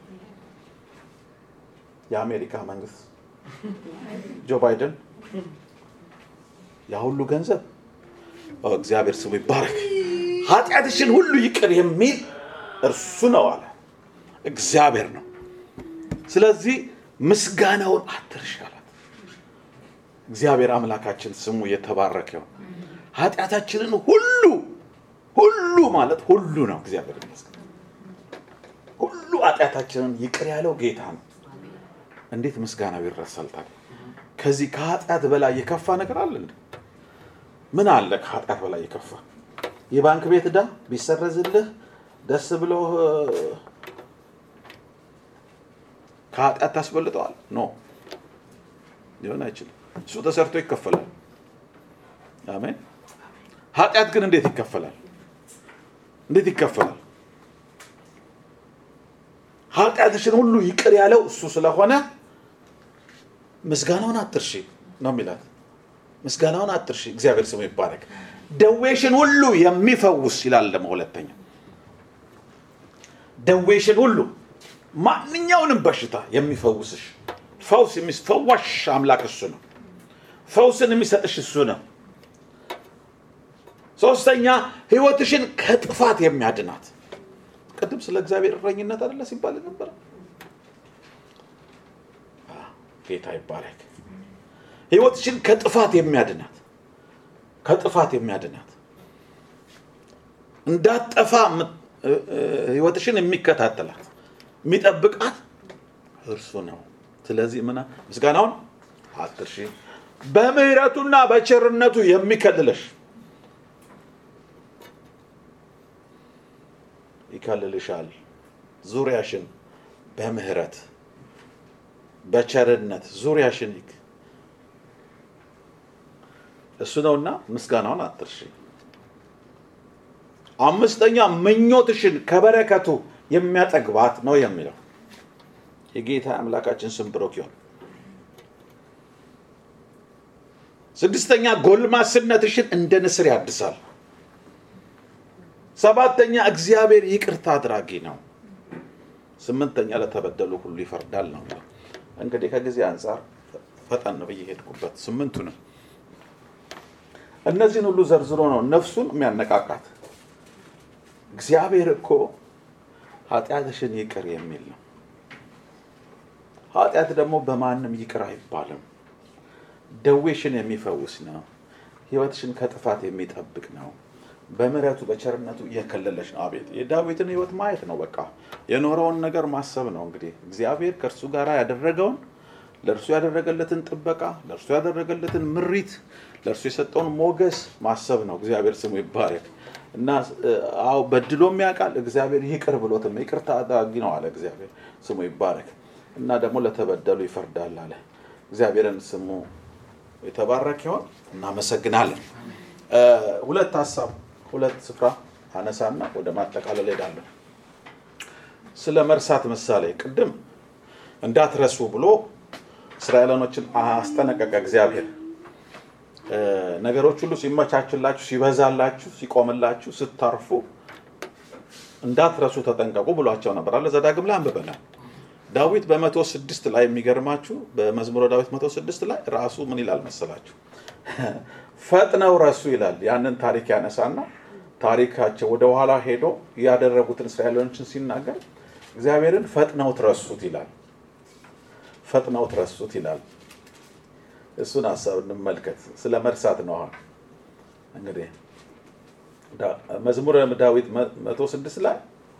[SPEAKER 3] የአሜሪካ መንግስት ጆ ባይደን ያ ሁሉ ገንዘብ ኦ፣ እግዚአብሔር ስሙ ይባረክ። ኃጢአትሽን ሁሉ ይቅር የሚል እርሱ ነው አለ እግዚአብሔር ነው። ስለዚህ ምስጋናውን አትርሽ አላት። እግዚአብሔር አምላካችን ስሙ የተባረከ ይሁን። ኃጢአታችንን ሁሉ ሁሉ ማለት ሁሉ ነው። እግዚአብሔር ይመስገን። ሁሉ ኃጢአታችንን ይቅር ያለው ጌታ ነው። እንዴት ምስጋናው ይረሳል ታዲያ? ከዚህ ከኃጢአት በላይ የከፋ ነገር አለ እንዴ? ምን አለ ከኃጢአት በላይ የከፋ? የባንክ ቤት ዕዳ ቢሰረዝልህ ደስ ብሎ ከኃጢአት ታስበልጠዋል? ኖ ሊሆን አይችልም። እሱ ተሰርቶ ይከፈላል። አሜን። ኃጢአት ግን እንዴት ይከፈላል? እንዴት ይከፈላል? ኃጢአትሽን ሁሉ ይቅር ያለው እሱ ስለሆነ ምስጋናውን አትርሺ ነው የሚላት። ምስጋናውን አትርሺ። እግዚአብሔር ስሙ ይባረክ። ደዌሽን ሁሉ የሚፈውስ ይላል ደግሞ ሁለተኛ። ደዌሽን ሁሉ ማንኛውንም በሽታ የሚፈውስሽ ፈውስ የሚፈዋሽ አምላክ እሱ ነው። ፈውስን የሚሰጥሽ እሱ ነው። ሶስተኛ ህይወትሽን ከጥፋት የሚያድናት ቅድም ስለ እግዚአብሔር እረኝነት አይደለ ሲባል ነበረ። ጌታ ይባረክ። ህይወትሽን ከጥፋት የሚያድናት ከጥፋት የሚያድናት እንዳጠፋ የምት- እ- እ- ህይወትሽን የሚከታተላት የሚጠብቃት እርሱ ነው። ስለዚህ ምና ምስጋናውን አትርሺ። በምህረቱና በቸርነቱ የሚከልለሽ ይከልልሻል። ዙሪያሽን በምህረት በቸርነት ዙሪያሽን ይክ እሱ ነውና ምስጋናውን አትርሺ። አምስተኛ ምኞትሽን ከበረከቱ የሚያጠግባት ነው የሚለው የጌታ አምላካችን ስም ብሩክ ይሁን። ስድስተኛ ጎልማስነትሽን እንደ ንስር ያድሳል። ሰባተኛ እግዚአብሔር ይቅርታ አድራጊ ነው። ስምንተኛ ለተበደሉ ሁሉ ይፈርዳል ነው የሚለው። እንግዲህ ከጊዜ አንጻር ፈጠን ብዬ ሄድኩበት ስምንቱንም እነዚህን ሁሉ ዘርዝሮ ነው ነፍሱን የሚያነቃቃት። እግዚአብሔር እኮ ኃጢአትሽን ይቅር የሚል ነው። ኃጢአት ደግሞ በማንም ይቅር አይባልም። ደዌሽን የሚፈውስ ነው። ህይወትሽን ከጥፋት የሚጠብቅ ነው። በምሕረቱ በቸርነቱ እየከለለሽ ነው። አቤት የዳዊትን ህይወት ማየት ነው። በቃ የኖረውን ነገር ማሰብ ነው። እንግዲህ እግዚአብሔር ከእርሱ ጋር ያደረገውን ለእርሱ ያደረገለትን ጥበቃ፣ ለእርሱ ያደረገለትን ምሪት፣ ለእርሱ የሰጠውን ሞገስ ማሰብ ነው። እግዚአብሔር ስሙ ይባረክ እና አዎ በድሎም ያውቃል። እግዚአብሔር ይቅር ብሎትም ይቅርታ አድራጊ ነው አለ እግዚአብሔር ስሙ ይባረክ እና ደግሞ ለተበደሉ ይፈርዳል አለ። እግዚአብሔርን ስሙ የተባረክ ይሆን። እናመሰግናለን። ሁለት ሀሳብ ሁለት ስፍራ አነሳና ወደ ማጠቃለል ሄዳለሁ። ስለ መርሳት ምሳሌ ቅድም እንዳትረሱ ብሎ እስራኤላኖችን አስጠነቀቀ እግዚአብሔር። ነገሮች ሁሉ ሲመቻችላችሁ፣ ሲበዛላችሁ፣ ሲቆምላችሁ፣ ስታርፉ እንዳትረሱ ተጠንቀቁ ብሏቸው ነበር አለ ዘዳግም ላይ አንብበናል። ዳዊት በመቶ ስድስት ላይ የሚገርማችሁ በመዝሙረ ዳዊት መቶ ስድስት ላይ ራሱ ምን ይላል መሰላችሁ? ፈጥነው ረሱ ይላል። ያንን ታሪክ ያነሳና ታሪካቸው ወደ ኋላ ሄዶ ያደረጉትን እስራኤሎችን ሲናገር እግዚአብሔርን ፈጥነው ትረሱት ይላል። ፈጥነው ትረሱት ይላል። እሱን ሀሳብ እንመልከት። ስለ መርሳት ነው። አሁን እንግዲህ መዝሙረ ዳዊት መቶ ስድስት ላይ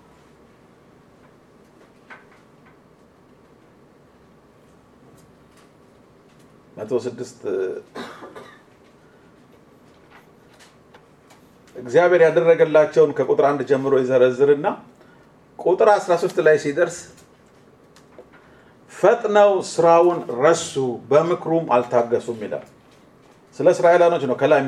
[SPEAKER 3] መቶ ስድስት እግዚአብሔር ያደረገላቸውን ከቁጥር አንድ ጀምሮ ይዘረዝርና ቁጥር 13 ላይ ሲደርስ ፈጥነው ስራውን ረሱ፣ በምክሩም አልታገሱም ይላል። ስለ እስራኤላኖች ነው ከላይ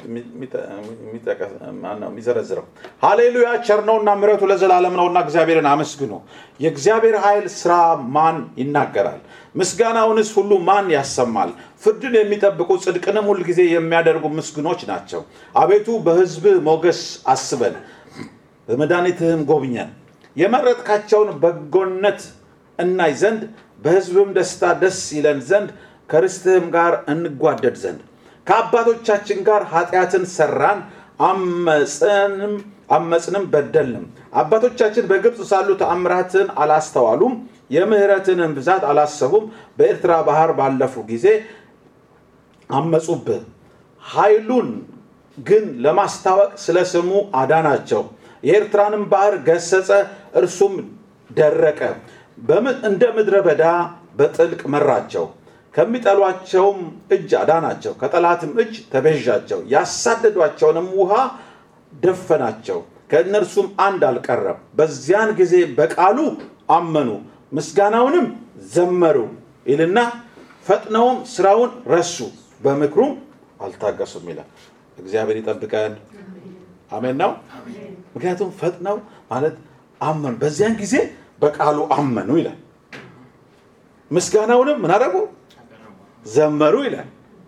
[SPEAKER 3] የሚዘረዝረው። ሃሌሉያ ቸር ነውና ምሕረቱ ለዘላለም ነውና እግዚአብሔርን አመስግኑ። የእግዚአብሔር ኃይል ስራ ማን ይናገራል? ምስጋናውንስ ሁሉ ማን ያሰማል? ፍርድን የሚጠብቁ ጽድቅንም ሁልጊዜ የሚያደርጉ ምስጉኖች ናቸው። አቤቱ በሕዝብ ሞገስ አስበን፣ በመድኃኒትህም ጎብኘን። የመረጥካቸውን በጎነት እናይ ዘንድ በሕዝብም ደስታ ደስ ይለን ዘንድ ከርስትህም ጋር እንጓደድ ዘንድ ከአባቶቻችን ጋር ኃጢአትን ሰራን፣ አመፅንም አመፅንም በደልንም። አባቶቻችን በግብፅ ሳሉ ተአምራትን አላስተዋሉም፣ የምህረትንም ብዛት አላሰቡም። በኤርትራ ባህር ባለፉ ጊዜ አመፁብህ። ኃይሉን ግን ለማስታወቅ ስለ ስሙ አዳናቸው። የኤርትራንም ባህር ገሰጸ፣ እርሱም ደረቀ። እንደ ምድረ በዳ በጥልቅ መራቸው። ከሚጠሏቸውም እጅ አዳናቸው፣ ከጠላትም እጅ ተቤዣቸው። ያሳደዷቸውንም ውሃ ደፈናቸው፣ ከእነርሱም አንድ አልቀረም። በዚያን ጊዜ በቃሉ አመኑ፣ ምስጋናውንም ዘመሩ ይልና ፈጥነውም ስራውን ረሱ፣ በምክሩም አልታገሱም ይላል። እግዚአብሔር ይጠብቀን። አሜን ነው። ምክንያቱም ፈጥነው ማለት አመኑ፣ በዚያን ጊዜ በቃሉ አመኑ ይላል። ምስጋናውንም ምን አደረጉ? ዘመሩ ይላል።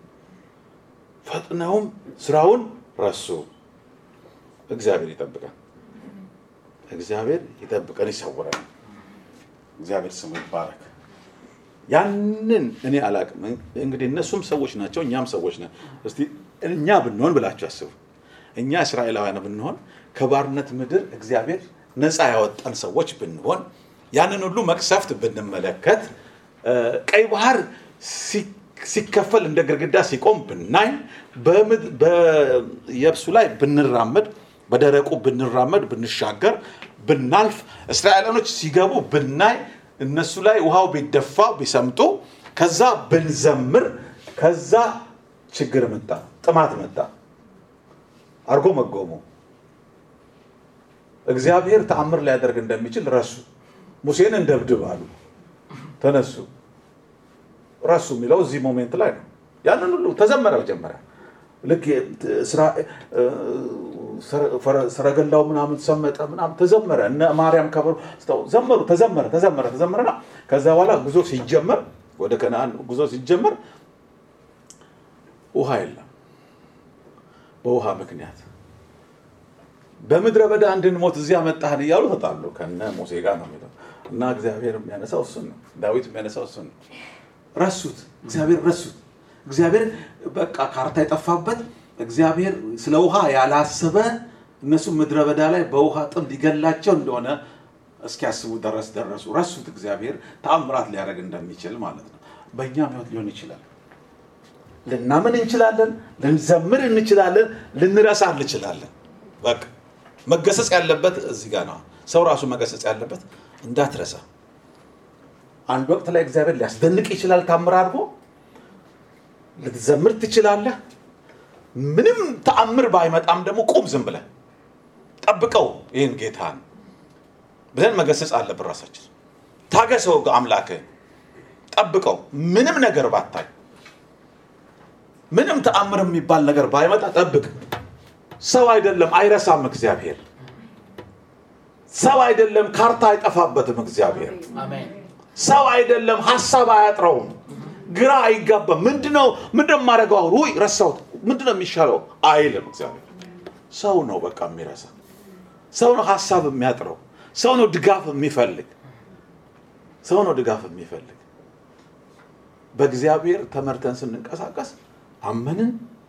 [SPEAKER 3] ፈጥነውም ስራውን ረሱ። እግዚአብሔር ይጠብቀን። እግዚአብሔር ይጠብቀን፣ ይሰውረን። እግዚአብሔር ስሙ ይባረክ። ያንን እኔ አላቅም። እንግዲህ እነሱም ሰዎች ናቸው፣ እኛም ሰዎች ነን። እስቲ እኛ ብንሆን ብላችሁ አስቡ። እኛ እስራኤላውያን ብንሆን ከባርነት ምድር እግዚአብሔር ነፃ ያወጣን ሰዎች ብንሆን ያንን ሁሉ መቅሰፍት ብንመለከት ቀይ ባህር ሲከፈል እንደ ግድግዳ ሲቆም ብናይ በየብሱ ላይ ብንራመድ በደረቁ ብንራመድ ብንሻገር ብናልፍ እስራኤላኖች ሲገቡ ብናይ እነሱ ላይ ውሃው ቢደፋ ቢሰምጡ ከዛ ብንዘምር ከዛ ችግር መጣ፣ ጥማት መጣ፣ አርጎ መጎሙ እግዚአብሔር ተአምር ሊያደርግ እንደሚችል ረሱ። ሙሴን እንደብድብ አሉ፣ ተነሱ። ረሱ የሚለው እዚህ ሞሜንት ላይ ነው። ያንን ሁሉ ተዘመረ። መጀመሪያ ልክ ሰረገላው ምናምን ሰመጠ ምናምን ተዘመረ። እነ ማርያም ከበሮ ዘመሩ። ተዘመረ ተዘመረ ተዘመረና ከዛ በኋላ ጉዞ ሲጀመር ወደ ከነአን ጉዞ ሲጀመር ውሃ የለም። በውሃ ምክንያት በምድረ በዳ እንድንሞት እዚያ መጣህን እያሉ ተጣሉ። ከነ ሙሴ ጋር ነው የሚለው። እና እግዚአብሔር የሚያነሳው እሱን ነው። ዳዊት የሚያነሳው እሱን ነው። ረሱት፣ እግዚአብሔር ረሱት። እግዚአብሔር በቃ ካርታ የጠፋበት እግዚአብሔር ስለ ውሃ ያላሰበ እነሱ ምድረ በዳ ላይ በውሃ ጥም ሊገላቸው እንደሆነ እስኪያስቡ ድረስ ደረሱ። ረሱት። እግዚአብሔር ተአምራት ሊያደርግ እንደሚችል ማለት ነው። በእኛም ህይወት ሊሆን ይችላል። ልናምን እንችላለን፣ ልንዘምር እንችላለን፣ ልንረሳ እንችላለን። በቃ መገሰጽ ያለበት እዚህ ጋር ነው። ሰው ራሱ መገሰጽ ያለበት እንዳትረሳ። አንድ ወቅት ላይ እግዚአብሔር ሊያስደንቅ ይችላል። ታምር አድርጎ ልትዘምር ትችላለህ። ምንም ተአምር ባይመጣም ደግሞ ቁም፣ ዝም ብለህ ጠብቀው ይህን ጌታን ብለን መገሰጽ አለብን። ራሳችን ታገሰው፣ አምላክህን ጠብቀው። ምንም ነገር ባታይ ምንም ተአምር የሚባል ነገር ባይመጣ ጠብቅ። ሰው አይደለም፣ አይረሳም እግዚአብሔር። ሰው አይደለም፣ ካርታ አይጠፋበትም እግዚአብሔር።
[SPEAKER 2] አሜን።
[SPEAKER 3] ሰው አይደለም፣ ሀሳብ አያጥረውም፣ ግራ አይጋባም። ምንድነው ምንድነው የማደርገው? አሁን ውይ ረሳሁት፣ ምንድነው የሚሻለው አይልም እግዚአብሔር። ሰው ነው በቃ የሚረሳ ሰው ነው ሀሳብ የሚያጥረው ሰው ነው ድጋፍ የሚፈልግ ሰው ነው ድጋፍ የሚፈልግ። በእግዚአብሔር ተመርተን ስንንቀሳቀስ አመንን፣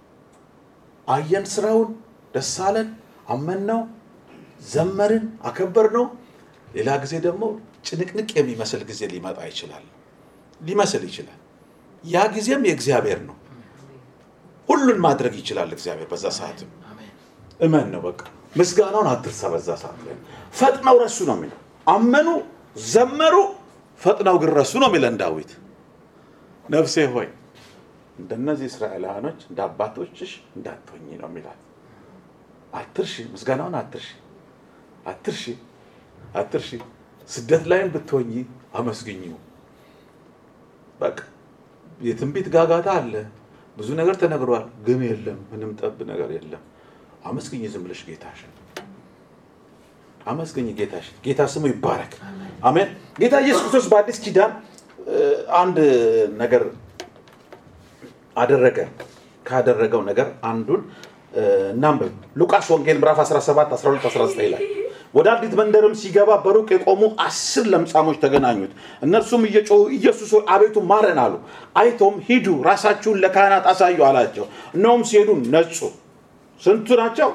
[SPEAKER 3] አየን፣ ስራውን ደስ አለን፣ አመንነው፣ ዘመርን፣ አከበርነው። ሌላ ጊዜ ደግሞ ጭንቅንቅ የሚመስል ጊዜ ሊመጣ ይችላል፣ ሊመስል ይችላል። ያ ጊዜም የእግዚአብሔር ነው። ሁሉን ማድረግ ይችላል እግዚአብሔር በዛ ሰዓትም
[SPEAKER 2] አሜን።
[SPEAKER 3] እመን ነው በቃ ምስጋናውን አትርሳ። በዛ ሰዓት ላይ ፈጥነው ረሱ ነው የሚለው። አመኑ፣ ዘመሩ፣ ፈጥነው ግን ረሱ ነው የሚለን ዳዊት። ነፍሴ ሆይ እንደነዚህ እስራኤላውያኖች እንደ አባቶችሽ እንዳትሆኝ ነው የሚላት። አትርሺ፣ ምስጋናውን አትርሺ፣ አትርሺ፣ አትርሺ። ስደት ላይም ብትሆኝ አመስግኚው። በቃ የትንቢት ጋጋታ አለ፣ ብዙ ነገር ተነግሯል፣ ግን የለም፣ ምንም ጠብ ነገር የለም። አመስግኝ ዝም ብለሽ ጌታሽን አመስግኝ ጌታሽን። ጌታ ስሙ ይባረክ። አሜን። ጌታ ኢየሱስ ክርስቶስ በአዲስ ኪዳን እ፣ አንድ ነገር አደረገ። ካደረገው ነገር አንዱን እ፣ እናንብብ። ሉቃስ ወንጌል ምዕራፍ 17 12 19 ላይ ወደ አንዲት መንደርም ሲገባ በሩቅ የቆሙ አስር ለምጻሞች ተገናኙት። እነርሱም እየጮሁ ኢየሱስ ሆይ አቤቱ ማረን አሉ። አይቶም ሂዱ ራሳችሁን ለካህናት አሳዩ አላቸው። እነሆም ሲሄዱ ነጹ። ስንቱ ናቸው?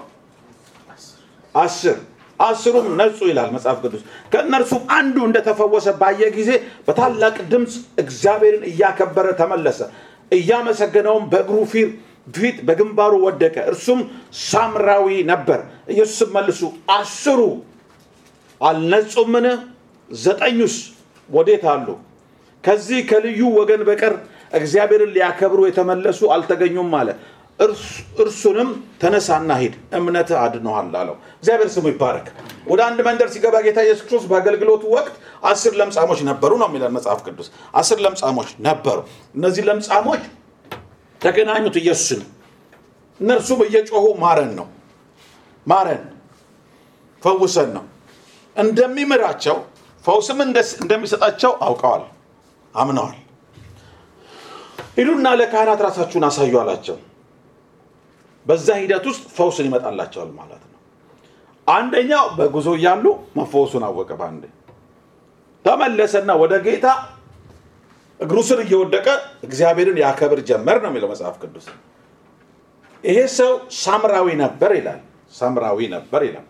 [SPEAKER 3] አስር አስሩም ነጹ ይላል መጽሐፍ ቅዱስ። ከእነርሱም አንዱ እንደተፈወሰ ባየ ጊዜ በታላቅ ድምፅ እግዚአብሔርን እያከበረ ተመለሰ። እያመሰገነውም በእግሩ ፊር ፊት በግንባሩ ወደቀ። እርሱም ሳምራዊ ነበር። ኢየሱስም መልሱ አስሩ አልነጹምን? ዘጠኙስ ወዴት አሉ? ከዚህ ከልዩ ወገን በቀር እግዚአብሔርን ሊያከብሩ የተመለሱ አልተገኙም አለ። እርሱ- እርሱንም ተነሳና ሂድ እምነትህ አድኖሃል አለው። እግዚአብሔር ስሙ ይባረክ። ወደ አንድ መንደር ሲገባ ጌታ ኢየሱስ ክርስቶስ በአገልግሎቱ ወቅት አስር ለምጻሞች ነበሩ ነው የሚለን መጽሐፍ ቅዱስ። አስር ለምጻሞች ነበሩ። እነዚህ ለምጻሞች ተገናኙት ኢየሱስን። እነርሱም እየጮሁ ማረን ነው ማረን፣ ፈውሰን ነው እንደሚምራቸው ፈውስም እንደ- እንደሚሰጣቸው አውቀዋል፣ አምነዋል። ሂዱና ለካህናት ራሳችሁን አሳዩ አላቸው። በዛ ሂደት ውስጥ ፈውስን ይመጣላቸዋል ማለት ነው። አንደኛው በጉዞ እያሉ መፈወሱን አወቀ። በአንዴ ተመለሰና ወደ ጌታ እግሩ ስር እየወደቀ እግዚአብሔርን ያከብር ጀመር ነው የሚለው መጽሐፍ ቅዱስ። ይሄ ሰው ሳምራዊ ነበር ይላል። ሳምራዊ ነበር ይላል።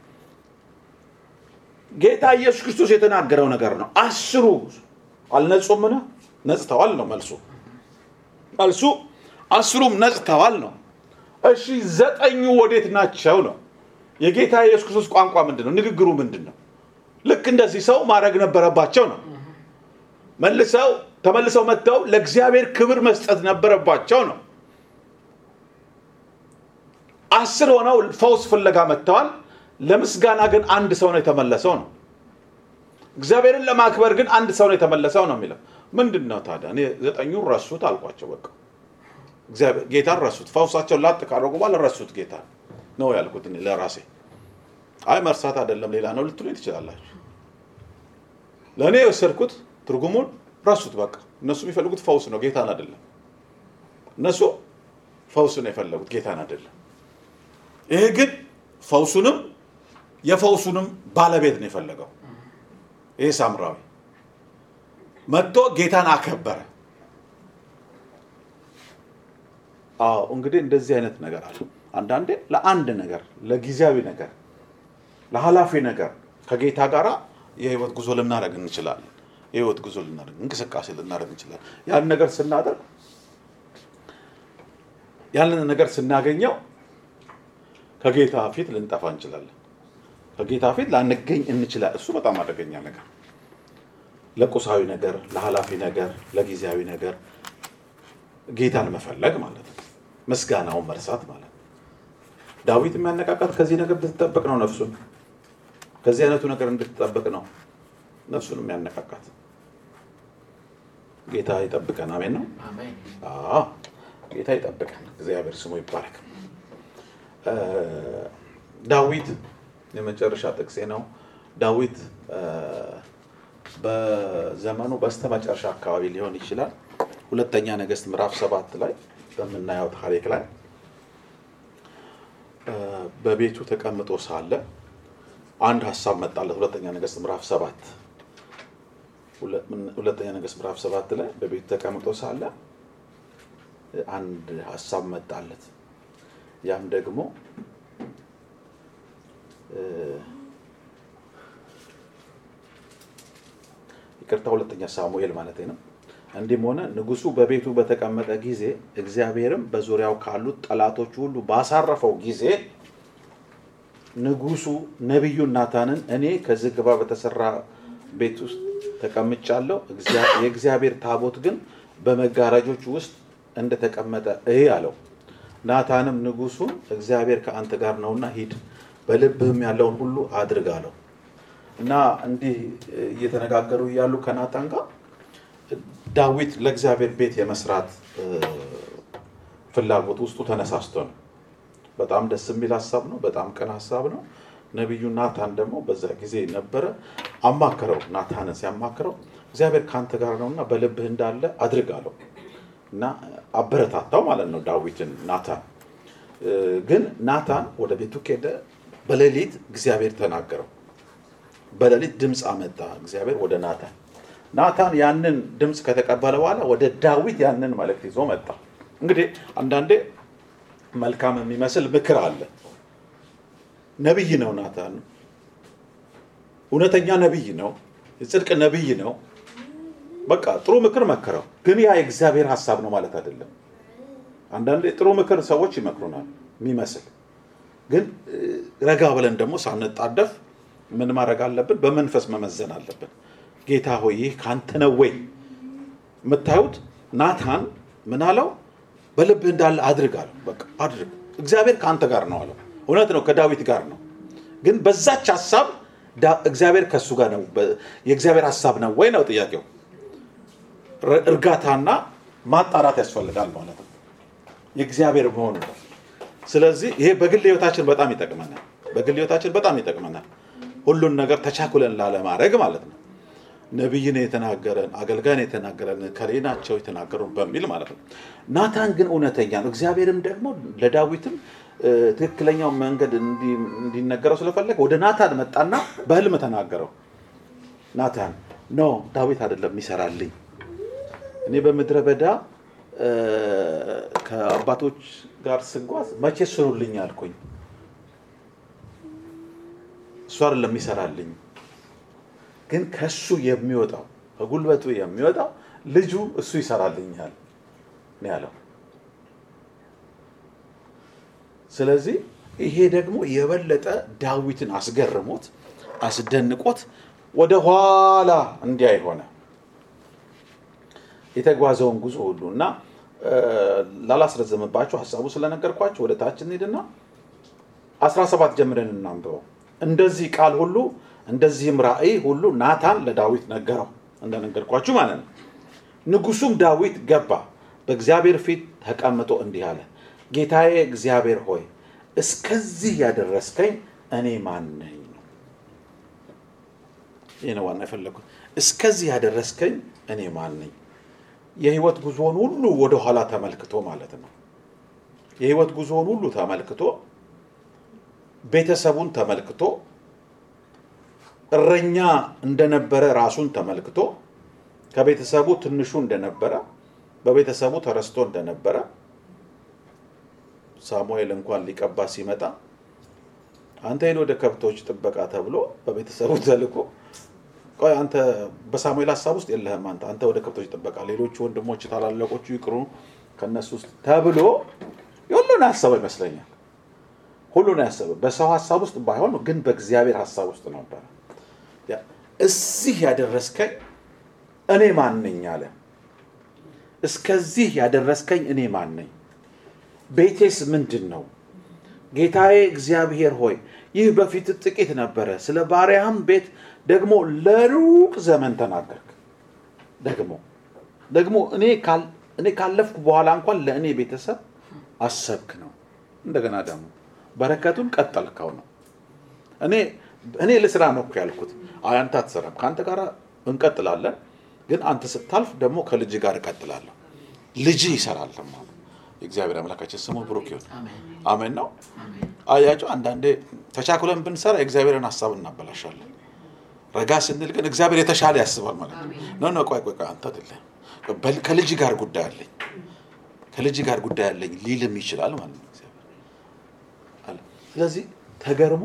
[SPEAKER 3] ጌታ ኢየሱስ ክርስቶስ የተናገረው ነገር ነው። አስሩ አልነጹምን? ነጽተዋል ነው መልሱ። መልሱ አስሩም ነጽተዋል ነው። እሺ ዘጠኙ ወዴት ናቸው ነው? የጌታ ኢየሱስ ክርስቶስ ቋንቋ ምንድን ነው? ንግግሩ ምንድን ነው? ልክ እንደዚህ ሰው ማድረግ ነበረባቸው ነው። መልሰው ተመልሰው መጥተው ለእግዚአብሔር ክብር መስጠት ነበረባቸው ነው። አስር ሆነው ፈውስ ፍለጋ መጥተዋል። ለምስጋና ግን አንድ ሰው ነው የተመለሰው ነው። እግዚአብሔርን ለማክበር ግን አንድ ሰው ነው የተመለሰው ነው የሚለው ምንድን ነው ታዲያ? እኔ ዘጠኙን ረሱት አልኳቸው። በቃ እግዚአብሔር ጌታን ረሱት። ፈውሳቸውን ላጥ ካደረጉ በኋላ ረሱት ጌታ ነው ያልኩት እኔ ለራሴ። አይ መርሳት አይደለም ሌላ ነው ልትሉኝ ትችላላችሁ። ለእኔ የወሰድኩት ትርጉሙን ረሱት። በቃ እነሱ የሚፈልጉት ፈውስ ነው፣ ጌታን አይደለም። እነሱ ፈውስ ነው የፈለጉት፣ ጌታን አይደለም። ይሄ ግን ፈውሱንም የፈውሱንም ባለቤት ነው የፈለገው። ይሄ ሳምራዊ መጥቶ ጌታን አከበረ። አዎ እንግዲህ እንደዚህ አይነት ነገር አለ። አንዳንዴ ለአንድ ነገር፣ ለጊዜያዊ ነገር፣ ለኃላፊ ነገር ከጌታ ጋር የህይወት ጉዞ ልናደርግ እንችላለን። የህይወት ጉዞ ልናደርግ እንቅስቃሴ ልናደርግ እንችላለን። ያን ነገር ስናደርግ ያንን ነገር ስናገኘው ከጌታ ፊት ልንጠፋ እንችላለን። ከጌታ ፊት ላንገኝ እንችላለን። እሱ በጣም አደገኛ ነገር፣ ለቁሳዊ ነገር፣ ለኃላፊ ነገር፣ ለጊዜያዊ ነገር ጌታን መፈለግ ማለት ነው። ምስጋናውን መርሳት ማለት ነው። ዳዊት የሚያነቃቃት ከዚህ ነገር እንድትጠበቅ ነው። ነፍሱን ከዚህ አይነቱ ነገር እንድትጠበቅ ነው ነፍሱን የሚያነቃቃት። ጌታ ይጠብቀን። አሜን ነው።
[SPEAKER 2] አሜን።
[SPEAKER 3] አዎ ጌታ ይጠብቀን። እግዚአብሔር ስሙ ይባረክ። እ ዳዊት የመጨረሻ ጥቅሴ ነው። ዳዊት እ በዘመኑ በስተመጨረሻ አካባቢ ሊሆን ይችላል። ሁለተኛ ነገሥት ምዕራፍ ሰባት ላይ በምናየው ታሪክ ላይ እ በቤቱ ተቀምጦ ሳለ አንድ ሀሳብ መጣለት። ሁለተኛ ነገሥት ምዕራፍ ሰባት ሁለ- ሁለተኛ ነገሥት ምዕራፍ ሰባት ላይ በቤቱ ተቀምጦ ሳለ አንድ ሀሳብ መጣለት። ያም ደግሞ እ ይቅርታ ሁለተኛ ሳሙኤል ማለት ነው። እንዲህም ሆነ ንጉሡ በቤቱ በተቀመጠ ጊዜ እግዚአብሔርም በዙሪያው ካሉት ጠላቶች ሁሉ ባሳረፈው ጊዜ ንጉሡ ነቢዩን ናታንን እኔ ከዝግባ በተሰራ ቤት ውስጥ ተቀምጫለሁ፣ እግዚአ- የእግዚአብሔር ታቦት ግን በመጋረጆች ውስጥ እንደተቀመጠ እይ አለው። ናታንም ንጉሡን እግዚአብሔር ከአንተ ጋር ነውና ሂድ፣ በልብህም ያለውን ሁሉ አድርግ አለው። እና እንዲህ እየተነጋገሩ እያሉ ከናታን ጋር ዳዊት ለእግዚአብሔር ቤት የመስራት እ፣ ፍላጎት ውስጡ ተነሳስቶ ነው። በጣም ደስ የሚል ሀሳብ ነው። በጣም ቅን ሀሳብ ነው። ነቢዩ ናታን ደግሞ በዛ ጊዜ ነበረ። አማከረው። ናታንን ሲያማክረው እግዚአብሔር ከአንተ ጋር ነውና በልብህ እንዳለ አድርግ አለው እና አበረታታው ማለት ነው ዳዊትን ናታን እ፣ ግን ናታን ወደ ቤቱ ከሄደ በሌሊት እግዚአብሔር ተናገረው። በሌሊት ድምፅ አመጣ እግዚአብሔር ወደ ናታን። ናታን ያንን ድምፅ ከተቀበለ በኋላ ወደ ዳዊት ያንን መልእክት ይዞ መጣ። እንግዲህ አንዳንዴ መልካም የሚመስል ምክር አለ። ነቢይ ነው ናታን፣ እውነተኛ ነቢይ ነው፣ የጽድቅ ነቢይ ነው። በቃ ጥሩ ምክር መከረው። ግን ያ የእግዚአብሔር ሀሳብ ነው ማለት አይደለም። አንዳንዴ ጥሩ ምክር ሰዎች ይመክሩናል የሚመስል ግን እ፣ ረጋ ብለን ደግሞ ሳንጣደፍ ምን ማድረግ አለብን? በመንፈስ መመዘን አለብን። ጌታ ሆይ ይህ ከአንተ ነው ወይ? የምታዩት ናታን ምን አለው? በልብህ እንዳለ አድርግ አለው። በቃ አድርግ፣ እግዚአብሔር ከአንተ ጋር ነው አለው። እውነት ነው፣ ከዳዊት ጋር ነው። ግን በዛች ሀሳብ ዳ- እግዚአብሔር ከእሱ ጋር ነው። በ- የእግዚአብሔር ሀሳብ ነው ወይ ነው ጥያቄው። ር- እርጋታና ማጣራት ያስፈልጋል ማለት ነው የእግዚአብሔር መሆኑ ነው። ስለዚህ ይሄ በግል ህይወታችን በጣም ይጠቅመናል። በግል ህይወታችን በጣም ይጠቅመናል። ሁሉን ነገር ተቻኩለን ላለማድረግ ማለት ነው። ነቢይን የተናገረን አገልጋይን የተናገረን ከሌ ናቸው የተናገሩን በሚል ማለት ነው። ናታን ግን እውነተኛ ነው። እግዚአብሔርም ደግሞ ለዳዊትም እ፣ ትክክለኛው መንገድ እንዲ- እንዲነገረው ስለፈለገ ወደ ናታን መጣና በህልም ተናገረው። ናታን ኖ ዳዊት አይደለም ይሰራልኝ እኔ በምድረ በዳ እ፣ ከአባቶች ጋር ስጓዝ መቼ ስሩልኝ አልኩኝ። እሱ አይደለም ይሰራልኝ፣ ግን ከሱ የሚወጣው ከጉልበቱ የሚወጣው ልጁ እሱ ይሰራልኛል ነው ያለው። ስለዚህ ይሄ ደግሞ የበለጠ ዳዊትን አስገርሞት አስደንቆት ወደ ኋላ እንዲያይ ሆነ የተጓዘውን ጉዞ ሁሉ እና እ፣ ላላስረዘምባችሁ ሀሳቡ ስለነገርኳችሁ ወደ ታች እንሂድና 17 ጀምረን እናንብበው። እንደዚህ ቃል ሁሉ እንደዚህም ራእይ ሁሉ ናታን ለዳዊት ነገረው እንደነገርኳችሁ ማለት ነው። ንጉሱም ዳዊት ገባ፣ በእግዚአብሔር ፊት ተቀምጦ እንዲህ አለ፣ ጌታዬ እግዚአብሔር ሆይ እስከዚህ ያደረስከኝ እኔ ማን ነኝ? ይህ ነው ዋና የፈለጉት። እስከዚህ ያደረስከኝ እኔ ማን ነኝ? የህይወት ጉዞውን ሁሉ ወደኋላ ተመልክቶ ማለት ነው። የህይወት ጉዞውን ሁሉ ተመልክቶ ቤተሰቡን ተመልክቶ እረኛ እንደነበረ ራሱን ተመልክቶ ከቤተሰቡ ትንሹ እንደነበረ በቤተሰቡ ተረስቶ እንደነበረ ሳሙኤል እንኳን ሊቀባ ሲመጣ አንተ ሄዶ ወደ ከብቶች ጥበቃ ተብሎ በቤተሰቡ ተልኮ ቆይ አንተ በሳሙኤል ሀሳብ ውስጥ የለህም አንተ አንተ ወደ ከብቶች ጥበቃ ሌሎቹ ወንድሞች ታላላቆቹ ይቅሩ ከነሱ ውስጥ ተብሎ ሁሉን ያሰበው ይመስለኛል ሁሉን ያሰበ በሰው ሀሳብ ውስጥ ባይሆን ግን በእግዚአብሔር ሀሳብ ውስጥ ነበረ ያ- እዚህ ያደረስከኝ እኔ ማን ነኝ አለ እስከዚህ ያደረስከኝ እኔ ማን ነኝ ቤቴስ ምንድን ነው ጌታዬ እግዚአብሔር ሆይ ይህ በፊት ጥቂት ነበረ ስለ ባሪያህም ቤት ደግሞ ለሩቅ ዘመን ተናገርክ ደግሞ ደግሞ እኔ ካል- እኔ ካለፍኩ በኋላ እንኳን ለእኔ ቤተሰብ አሰብክ ነው እንደገና ደግሞ በረከቱን ቀጠልከው ነው እኔ እኔ ልስራ ነው እኮ ያልኩት አይ አንተ አትሰራም ከአንተ ጋር እንቀጥላለን ግን አንተ ስታልፍ ደግሞ ከልጅ ጋር እቀጥላለሁ ልጅ ይሰራል ደግሞ የእግዚአብሔር አምላካችን ስሙ ብሩክ ይሁን አሜን ነው አያቸው አንዳንዴ ተቻኩለን ብንሰራ የእግዚአብሔርን ሀሳብ እናበላሻለን ረጋ ስንል ግን እግዚአብሔር የተሻለ ያስባል ማለት ነው ኖ ኖ ቆይ ቆይ ቆይ አንተ አይደለም በል- ከልጅ ጋር ጉዳይ አለኝ ከልጅ ጋር ጉዳይ አለኝ ሊልም ይችላል ማለት ነው እግዚአብሔር አለ ስለዚህ ተገርሞ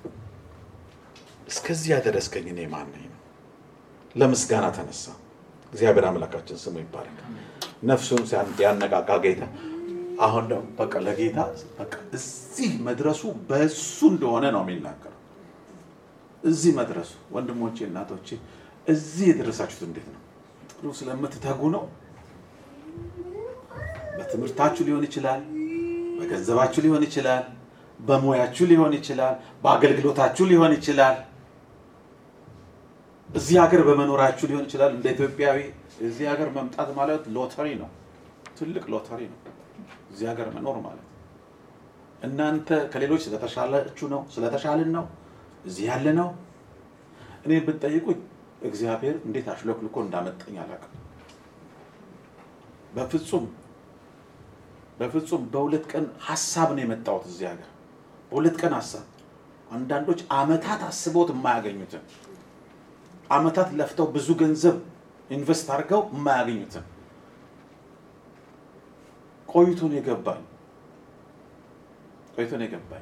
[SPEAKER 3] እስከዚህ ያደረስከኝ እኔ ማን ነኝ ነው ለምስጋና ተነሳ እግዚአብሔር አምላካችን ስሙ ይባላል ነፍሱን ሲያን- ያነቃቃ ጌታ አሁን ደግሞ በቃ ለጌታ በቃ እዚህ መድረሱ በእሱ እንደሆነ ነው የሚናገረው እዚህ መድረሱ ወንድሞቼ እናቶቼ እዚህ የደረሳችሁት እንዴት ነው ጥሩ ስለምትተጉ ነው በትምህርታችሁ ሊሆን ይችላል በገንዘባችሁ ሊሆን ይችላል በሙያችሁ ሊሆን ይችላል በአገልግሎታችሁ ሊሆን ይችላል እዚህ ሀገር በመኖራችሁ ሊሆን ይችላል እንደ ኢትዮጵያዊ እዚህ ሀገር መምጣት ማለት ሎተሪ ነው ትልቅ ሎተሪ ነው እዚህ ሀገር መኖር ማለት እናንተ ከሌሎች ስለተሻላችሁ ነው ስለተሻልን ነው እዚህ ያለ ነው እኔ ብትጠይቁኝ እግዚአብሔር እንዴት አሽሎክልኮ እንዳመጠኝ አላውቅም በፍጹም በፍጹም በሁለት ቀን ሀሳብ ነው የመጣሁት እዚህ ሀገር በሁለት ቀን ሀሳብ አንዳንዶች አመታት አስበውት የማያገኙትን አመታት ለፍተው ብዙ ገንዘብ ኢንቨስት አድርገው የማያገኙትን ቆይቶ ነው የገባኝ ቆይቶ ነው የገባኝ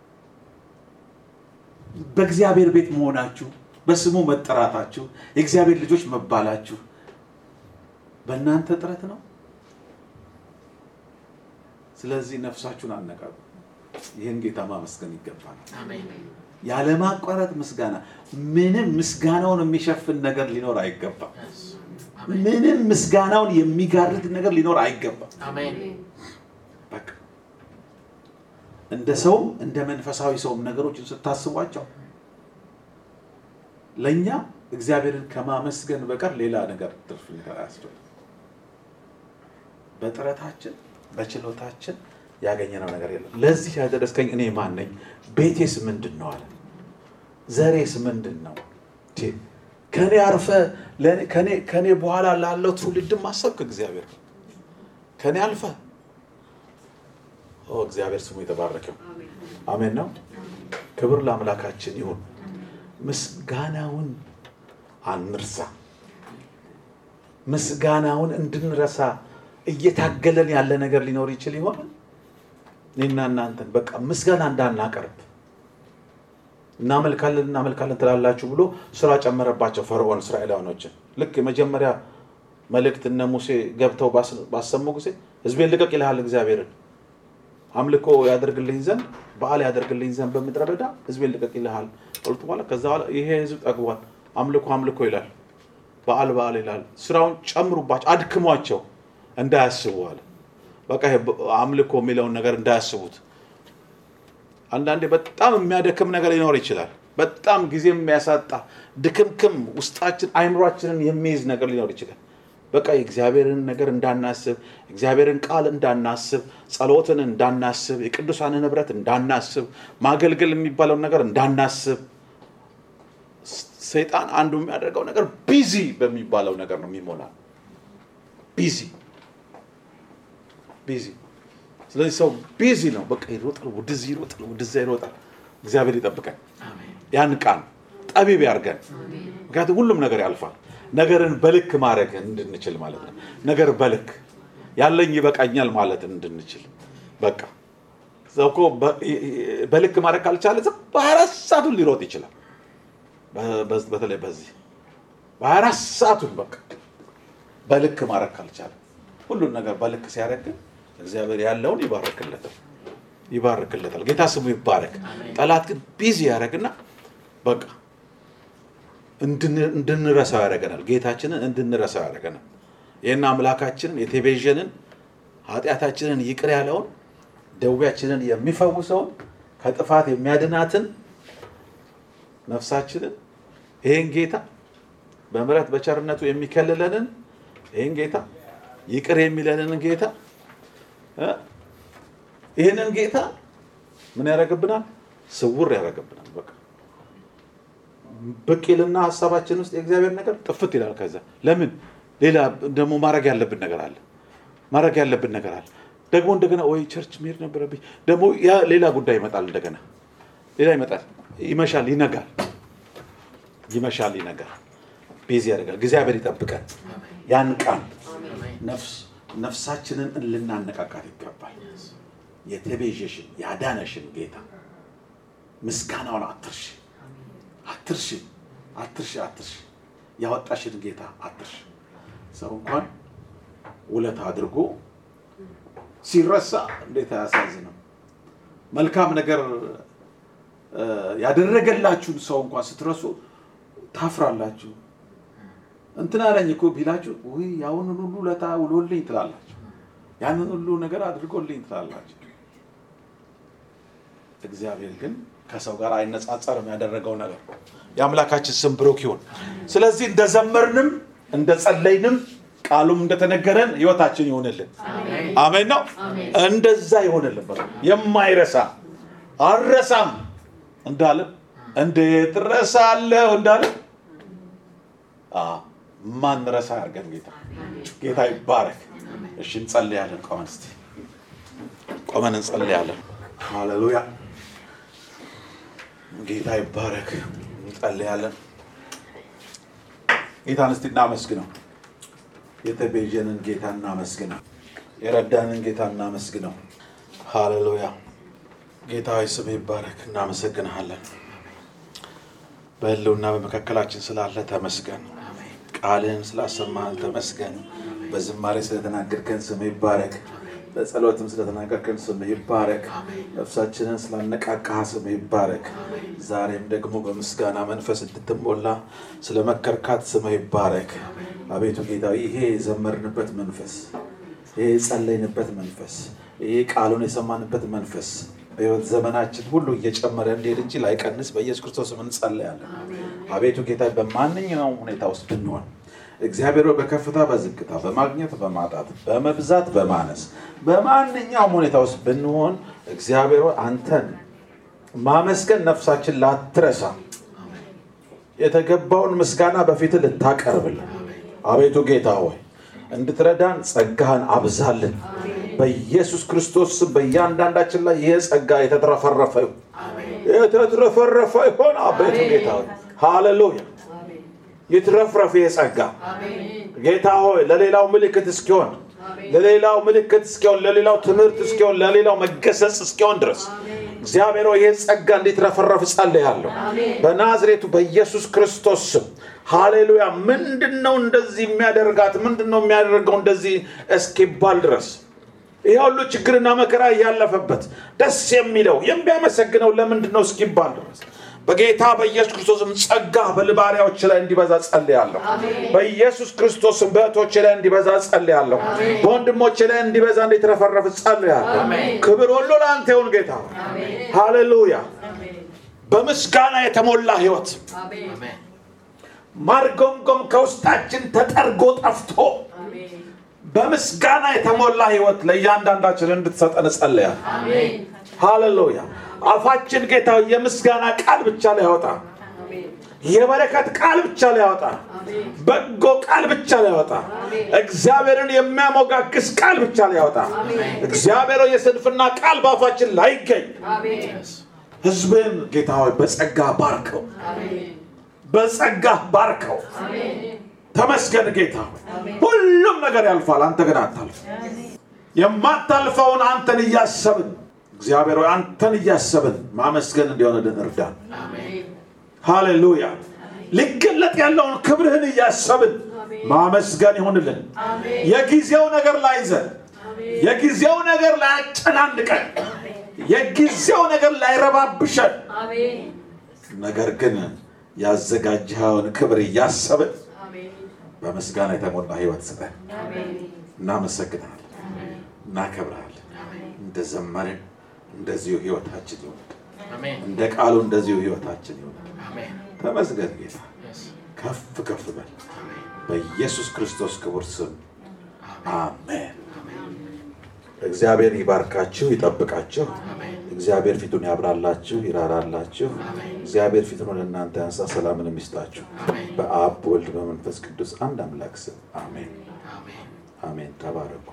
[SPEAKER 3] በእግዚአብሔር ቤት መሆናችሁ በስሙ መጠራታችሁ የእግዚአብሔር ልጆች መባላችሁ በእናንተ ጥረት ነው ስለዚህ ነፍሳችሁን አነቃቁ ይህን ጌታ ማመስገን ይገባል ያለማቋረጥ ምስጋና ምንም ምስጋናውን የሚሸፍን ነገር ሊኖር አይገባም ምንም ምስጋናውን የሚጋርድ ነገር ሊኖር አይገባም በቃ እንደ ሰውም እንደ መንፈሳዊ ሰውም ነገሮችን ስታስቧቸው ለእኛ እግዚአብሔርን ከማመስገን በቀር ሌላ ነገር ትርፍ ነገር አያስፈልግም በጥረታችን በችሎታችን ያገኘነው ነገር የለም ለዚህ ያደረስከኝ እኔ ማን ነኝ ቤቴስ ምንድን ነው አለ ዘሬስ ምንድን ነው ቴ፣ ከኔ አርፈ ለእኔ- ከኔ- ከኔ በኋላ ላለው ትውልድም አሰብክ እግዚአብሔር ከኔ አልፈ ኦ እግዚአብሔር ስሙ የተባረከው አሜን ነው ክብር ለአምላካችን ይሁን ምስጋናውን አንርሳ ምስጋናውን እንድንረሳ እየታገለን ያለ ነገር ሊኖር ይችል ይሆን እኔና እናንተን በቃ ምስጋና እንዳናቀርብ እናመልካለን እናመልካለን ትላላችሁ ብሎ ስራ ጨመረባቸው ፈርዖን እስራኤላውያኖችን ልክ የመጀመሪያ መልእክት እነ ሙሴ ገብተው ባስ- ባሰሙ ጊዜ ህዝቤን ልቀቅ ይልሃል እግዚአብሔርን አምልኮ ያደርግልኝ ዘንድ በዓል ያደርግልኝ ዘንድ በምድረ በዳ ህዝቤን ልቀቅ ይልሃል ቀልጡ በኋላ ከዛ በኋላ ይሄ ህዝብ ጠግቧል አምልኮ አምልኮ ይላል በዓል በዓል ይላል ስራውን ጨምሩባቸው አድክሟቸው እንዳያስቡ አለ በቃ ይሄ በ- አምልኮ የሚለውን ነገር እንዳያስቡት አንዳንዴ በጣም የሚያደክም ነገር ሊኖር ይችላል በጣም ጊዜ የሚያሳጣ ድክምክም ውስጣችን አይምሯችንን የሚይዝ ነገር ሊኖር ይችላል በቃ የእግዚአብሔርን ነገር እንዳናስብ እግዚአብሔርን ቃል እንዳናስብ ጸሎትን እንዳናስብ የቅዱሳንን ህብረት እንዳናስብ ማገልገል የሚባለውን ነገር እንዳናስብ ስ- ሰይጣን አንዱ የሚያደርገው ነገር ቢዚ በሚባለው ነገር ነው የሚሞላ ቢዚ ቢዚ ስለዚህ ሰው ቢዚ ነው በቃ ይሮጣል ወደዚህ ይሮጣል ወደዚያ ይሮጣል እግዚአብሔር ይጠብቀን ያን ቃል ጠቢብ ያርገን ምክንያቱም ሁሉም ነገር ያልፋል ነገርን በልክ ማድረግ እንድንችል ማለት ነው። ነገር በልክ ያለኝ ይበቃኛል ማለት እንድንችል በቃ ሰው እኮ በ- በልክ ማድረግ ካልቻለ ዝም በሀያ አራት ሰዓቱን ሊሮጥ ይችላል። በ- በ- በተለይ በዚህ በሀያ አራት ሰዓቱን በቃ በልክ ማድረግ ካልቻለ ሁሉን ነገር በልክ ሲያደርግ ግን እግዚአብሔር ያለውን ይባርክለታል ይባርክለታል። ጌታ ስሙ ይባረክ። ጠላት ግን ቢዚ ያደርግና በቃ እንድን- እንድንረሳው ያደርገናል። ጌታችንን እንድንረሳው ያደርገናል። ይህን አምላካችንን የቴቤዥንን ኃጢአታችንን ይቅር ያለውን ደዌያችንን የሚፈውሰውን ከጥፋት የሚያድናትን ነፍሳችንን ይህን ጌታ በምሕረት በቸርነቱ የሚከልለንን ይህን ጌታ ይቅር የሚለንን ጌታ እ? ይህንን ጌታ ምን ያደርግብናል? ስውር ያደርግብናል። በቃ ብቅ ይልና ሀሳባችን ውስጥ የእግዚአብሔር ነገር ጥፍት ይላል። ከዛ ለምን ሌላ ደግሞ ማድረግ ያለብን ነገር አለ ማድረግ ያለብን ነገር አለ። ደግሞ እንደገና ወይ ቸርች መሄድ ነበረብኝ። ደግሞ ያ ሌላ ጉዳይ ይመጣል። እንደገና ሌላ ይመጣል። ይመሻል፣ ይነጋል፣ ይመሻል፣ ይነጋል። ቤዝ ያደርጋል። እግዚአብሔር ይጠብቀን። ያን ቃል ነፍስ ነፍሳችንን ልናነቃቃት ይገባል። የተቤዠሽን ያዳነሽን ጌታ ምስጋናውን አትርሺ፣ አትርሺ፣ አትርሺ፣ አትርሺ። ያወጣሽን ጌታ አትርሺ። ሰው እንኳን ውለታ አድርጎ ሲረሳ እንዴት አያሳዝንም? መልካም ነገር እ፣ ያደረገላችሁን ሰው እንኳን ስትረሱ ታፍራላችሁ። እንትን አለኝ እኮ ቢላችሁ ውይ ያሁንን ሁሉ ውለታ ውሎልኝ ትላላችሁ። ያንን ሁሉ ነገር አድርጎልኝ ትላላችሁ። እግዚአብሔር ግን ከሰው ጋር አይነጻጸርም ያደረገው ነገር። የአምላካችን ስም ብሩክ ይሁን። ስለዚህ እንደዘመርንም እንደጸለይንም ቃሉም እንደተነገረን ህይወታችን ይሆንልን። አሜን ነው። እንደዛ ይሆንልን። በቃ የማይረሳ አልረሳም እንዳለ እንዴት ረሳለሁ እንዳለ አዎ፣ ማንረሳ ያርገን ጌታ። ጌታ ይባረክ። እሺ እንጸልያለን። ቆመን እስቲ ቆመን እንጸልያለን። ሃሌሉያ። ጌታ ይባረክ። እንጸልያለን። ጌታን እስቲ እናመስግነው። የተቤዠንን ጌታ እናመስግነው። የረዳንን ጌታ እናመስግነው። ሃሌሉያ። ጌታ ሆይ ስም ይባረክ። እናመሰግንሃለን። በህልውና በመካከላችን ስላለ ተመስገን። ቃልህን ስላሰማህን ተመስገን። በዝማሬ ስለተናገርከን ስም ይባረክ። በጸሎትም ስለተናገርከን ስም ይባረክ። ነፍሳችንን ስላነቃቃህ ስም ይባረክ። ዛሬም ደግሞ በምስጋና መንፈስ እንድትሞላ ስለ መከርካት ስም ይባረክ። አቤቱ ጌታ ይሄ የዘመርንበት መንፈስ፣ ይሄ የጸለይንበት መንፈስ፣ ይሄ ቃሉን የሰማንበት መንፈስ በህይወት ዘመናችን ሁሉ እየጨመረ እንዲሄድ እንጂ ላይቀንስ በኢየሱስ ክርስቶስ ስም እንጸለያለን። አቤቱ ጌታ በማንኛውም ሁኔታ ውስጥ ብንሆን እግዚአብሔር ሆይ በከፍታ በዝቅታ በማግኘት በማጣት በመብዛት በማነስ በማንኛውም ሁኔታ ውስጥ ብንሆን እግዚአብሔር ሆይ አንተን ማመስገን ነፍሳችን ላትረሳ የተገባውን ምስጋና በፊት ልታቀርብልን አቤቱ ጌታ ሆይ እንድትረዳን ጸጋህን አብዛልን። በኢየሱስ ክርስቶስ ስም በእያንዳንዳችን ላይ ይህ ጸጋ የተትረፈረፈ ይሁን፣ የተትረፈረፈ ይሆን። አቤቱ ጌታ ሆይ ሃሌሉያ፣ ይትረፍረፍ ይህ ጸጋ ጌታ ሆይ ለሌላው ምልክት እስኪሆን ለሌላው ምልክት እስኪሆን ለሌላው ትምህርት እስኪሆን ለሌላው መገሰጽ እስኪሆን ድረስ እግዚአብሔር ሆይ ይህ ጸጋ እንዲትረፈረፍ ጸልያለሁ በናዝሬቱ በኢየሱስ ክርስቶስ ስም ሃሌሉያ። ምንድን ነው እንደዚህ የሚያደርጋት ምንድን ነው የሚያደርገው እንደዚህ እስኪባል ድረስ ይህ ሁሉ ችግርና መከራ እያለፈበት ደስ የሚለው የሚያመሰግነው ለምንድን ነው እስኪባል ድረስ በጌታ በኢየሱስ ክርስቶስም ጸጋ በልባሪያዎች ላይ እንዲበዛ ጸልያለሁ። በኢየሱስ ክርስቶስም በእህቶች ላይ እንዲበዛ ጸልያለሁ። በወንድሞች ላይ እንዲበዛ እንዲትረፈረፍ ጸልያለሁ። ክብር ሁሉ ለአንተ ይሁን ጌታ። ሃሌሉያ። በምስጋና የተሞላ ህይወት ማርጎምጎም ከውስጣችን ተጠርጎ ጠፍቶ በምስጋና የተሞላ ህይወት ለእያንዳንዳችን እንድትሰጠን ጸልያለሁ። ሃሌሉያ። አፋችን ጌታ የምስጋና ቃል ብቻ ሊያወጣ የበረከት ቃል ብቻ ሊያወጣ በጎ ቃል ብቻ ሊያወጣ እግዚአብሔርን የሚያሞጋግስ ቃል ብቻ ሊያወጣ እግዚአብሔር የስንፍና ቃል በአፋችን ላይገኝ ህዝብን ጌታ ሆይ በጸጋ ባርከው፣ በጸጋ ባርከው። ተመስገን ጌታ ሆይ። ሁሉም ነገር ያልፋል፣ አንተ ግን አታልፍ። የማታልፈውን አንተን እያሰብን እግዚአብሔር ሆይ አንተን እያሰብን ማመስገን እንዲሆንልን እርዳን። ሃሌሉያ። ሊገለጥ ያለውን ክብርህን እያሰብን ማመስገን ይሆንልን። የጊዜው ነገር ላይዘን፣ የጊዜው ነገር ላያጨናንቀን፣ የጊዜው ነገር ላይረባብሸን፣ ነገር ግን ያዘጋጀኸውን ክብር እያሰብን በምስጋና የተሞላ ህይወት ስጠን። እናመሰግናለን፣ እናከብርሃለን። እንደዘመርን እንደዚሁ ህይወታችን ይሆናል። እንደ ቃሉ እንደዚሁ ህይወታችን ይሆናል። ተመስገን ጌታ፣ ከፍ ከፍ በል በኢየሱስ ክርስቶስ ክቡር ስም አሜን። እግዚአብሔር ይባርካችሁ፣ ይጠብቃችሁ። እግዚአብሔር ፊቱን ያብራላችሁ፣ ይራራላችሁ። እግዚአብሔር ፊቱን ወደ እናንተ ያንሳ፣ ሰላምን የሚስጣችሁ በአብ በወልድ በመንፈስ ቅዱስ አንድ አምላክ ስም አሜን አሜን። ተባረኩ።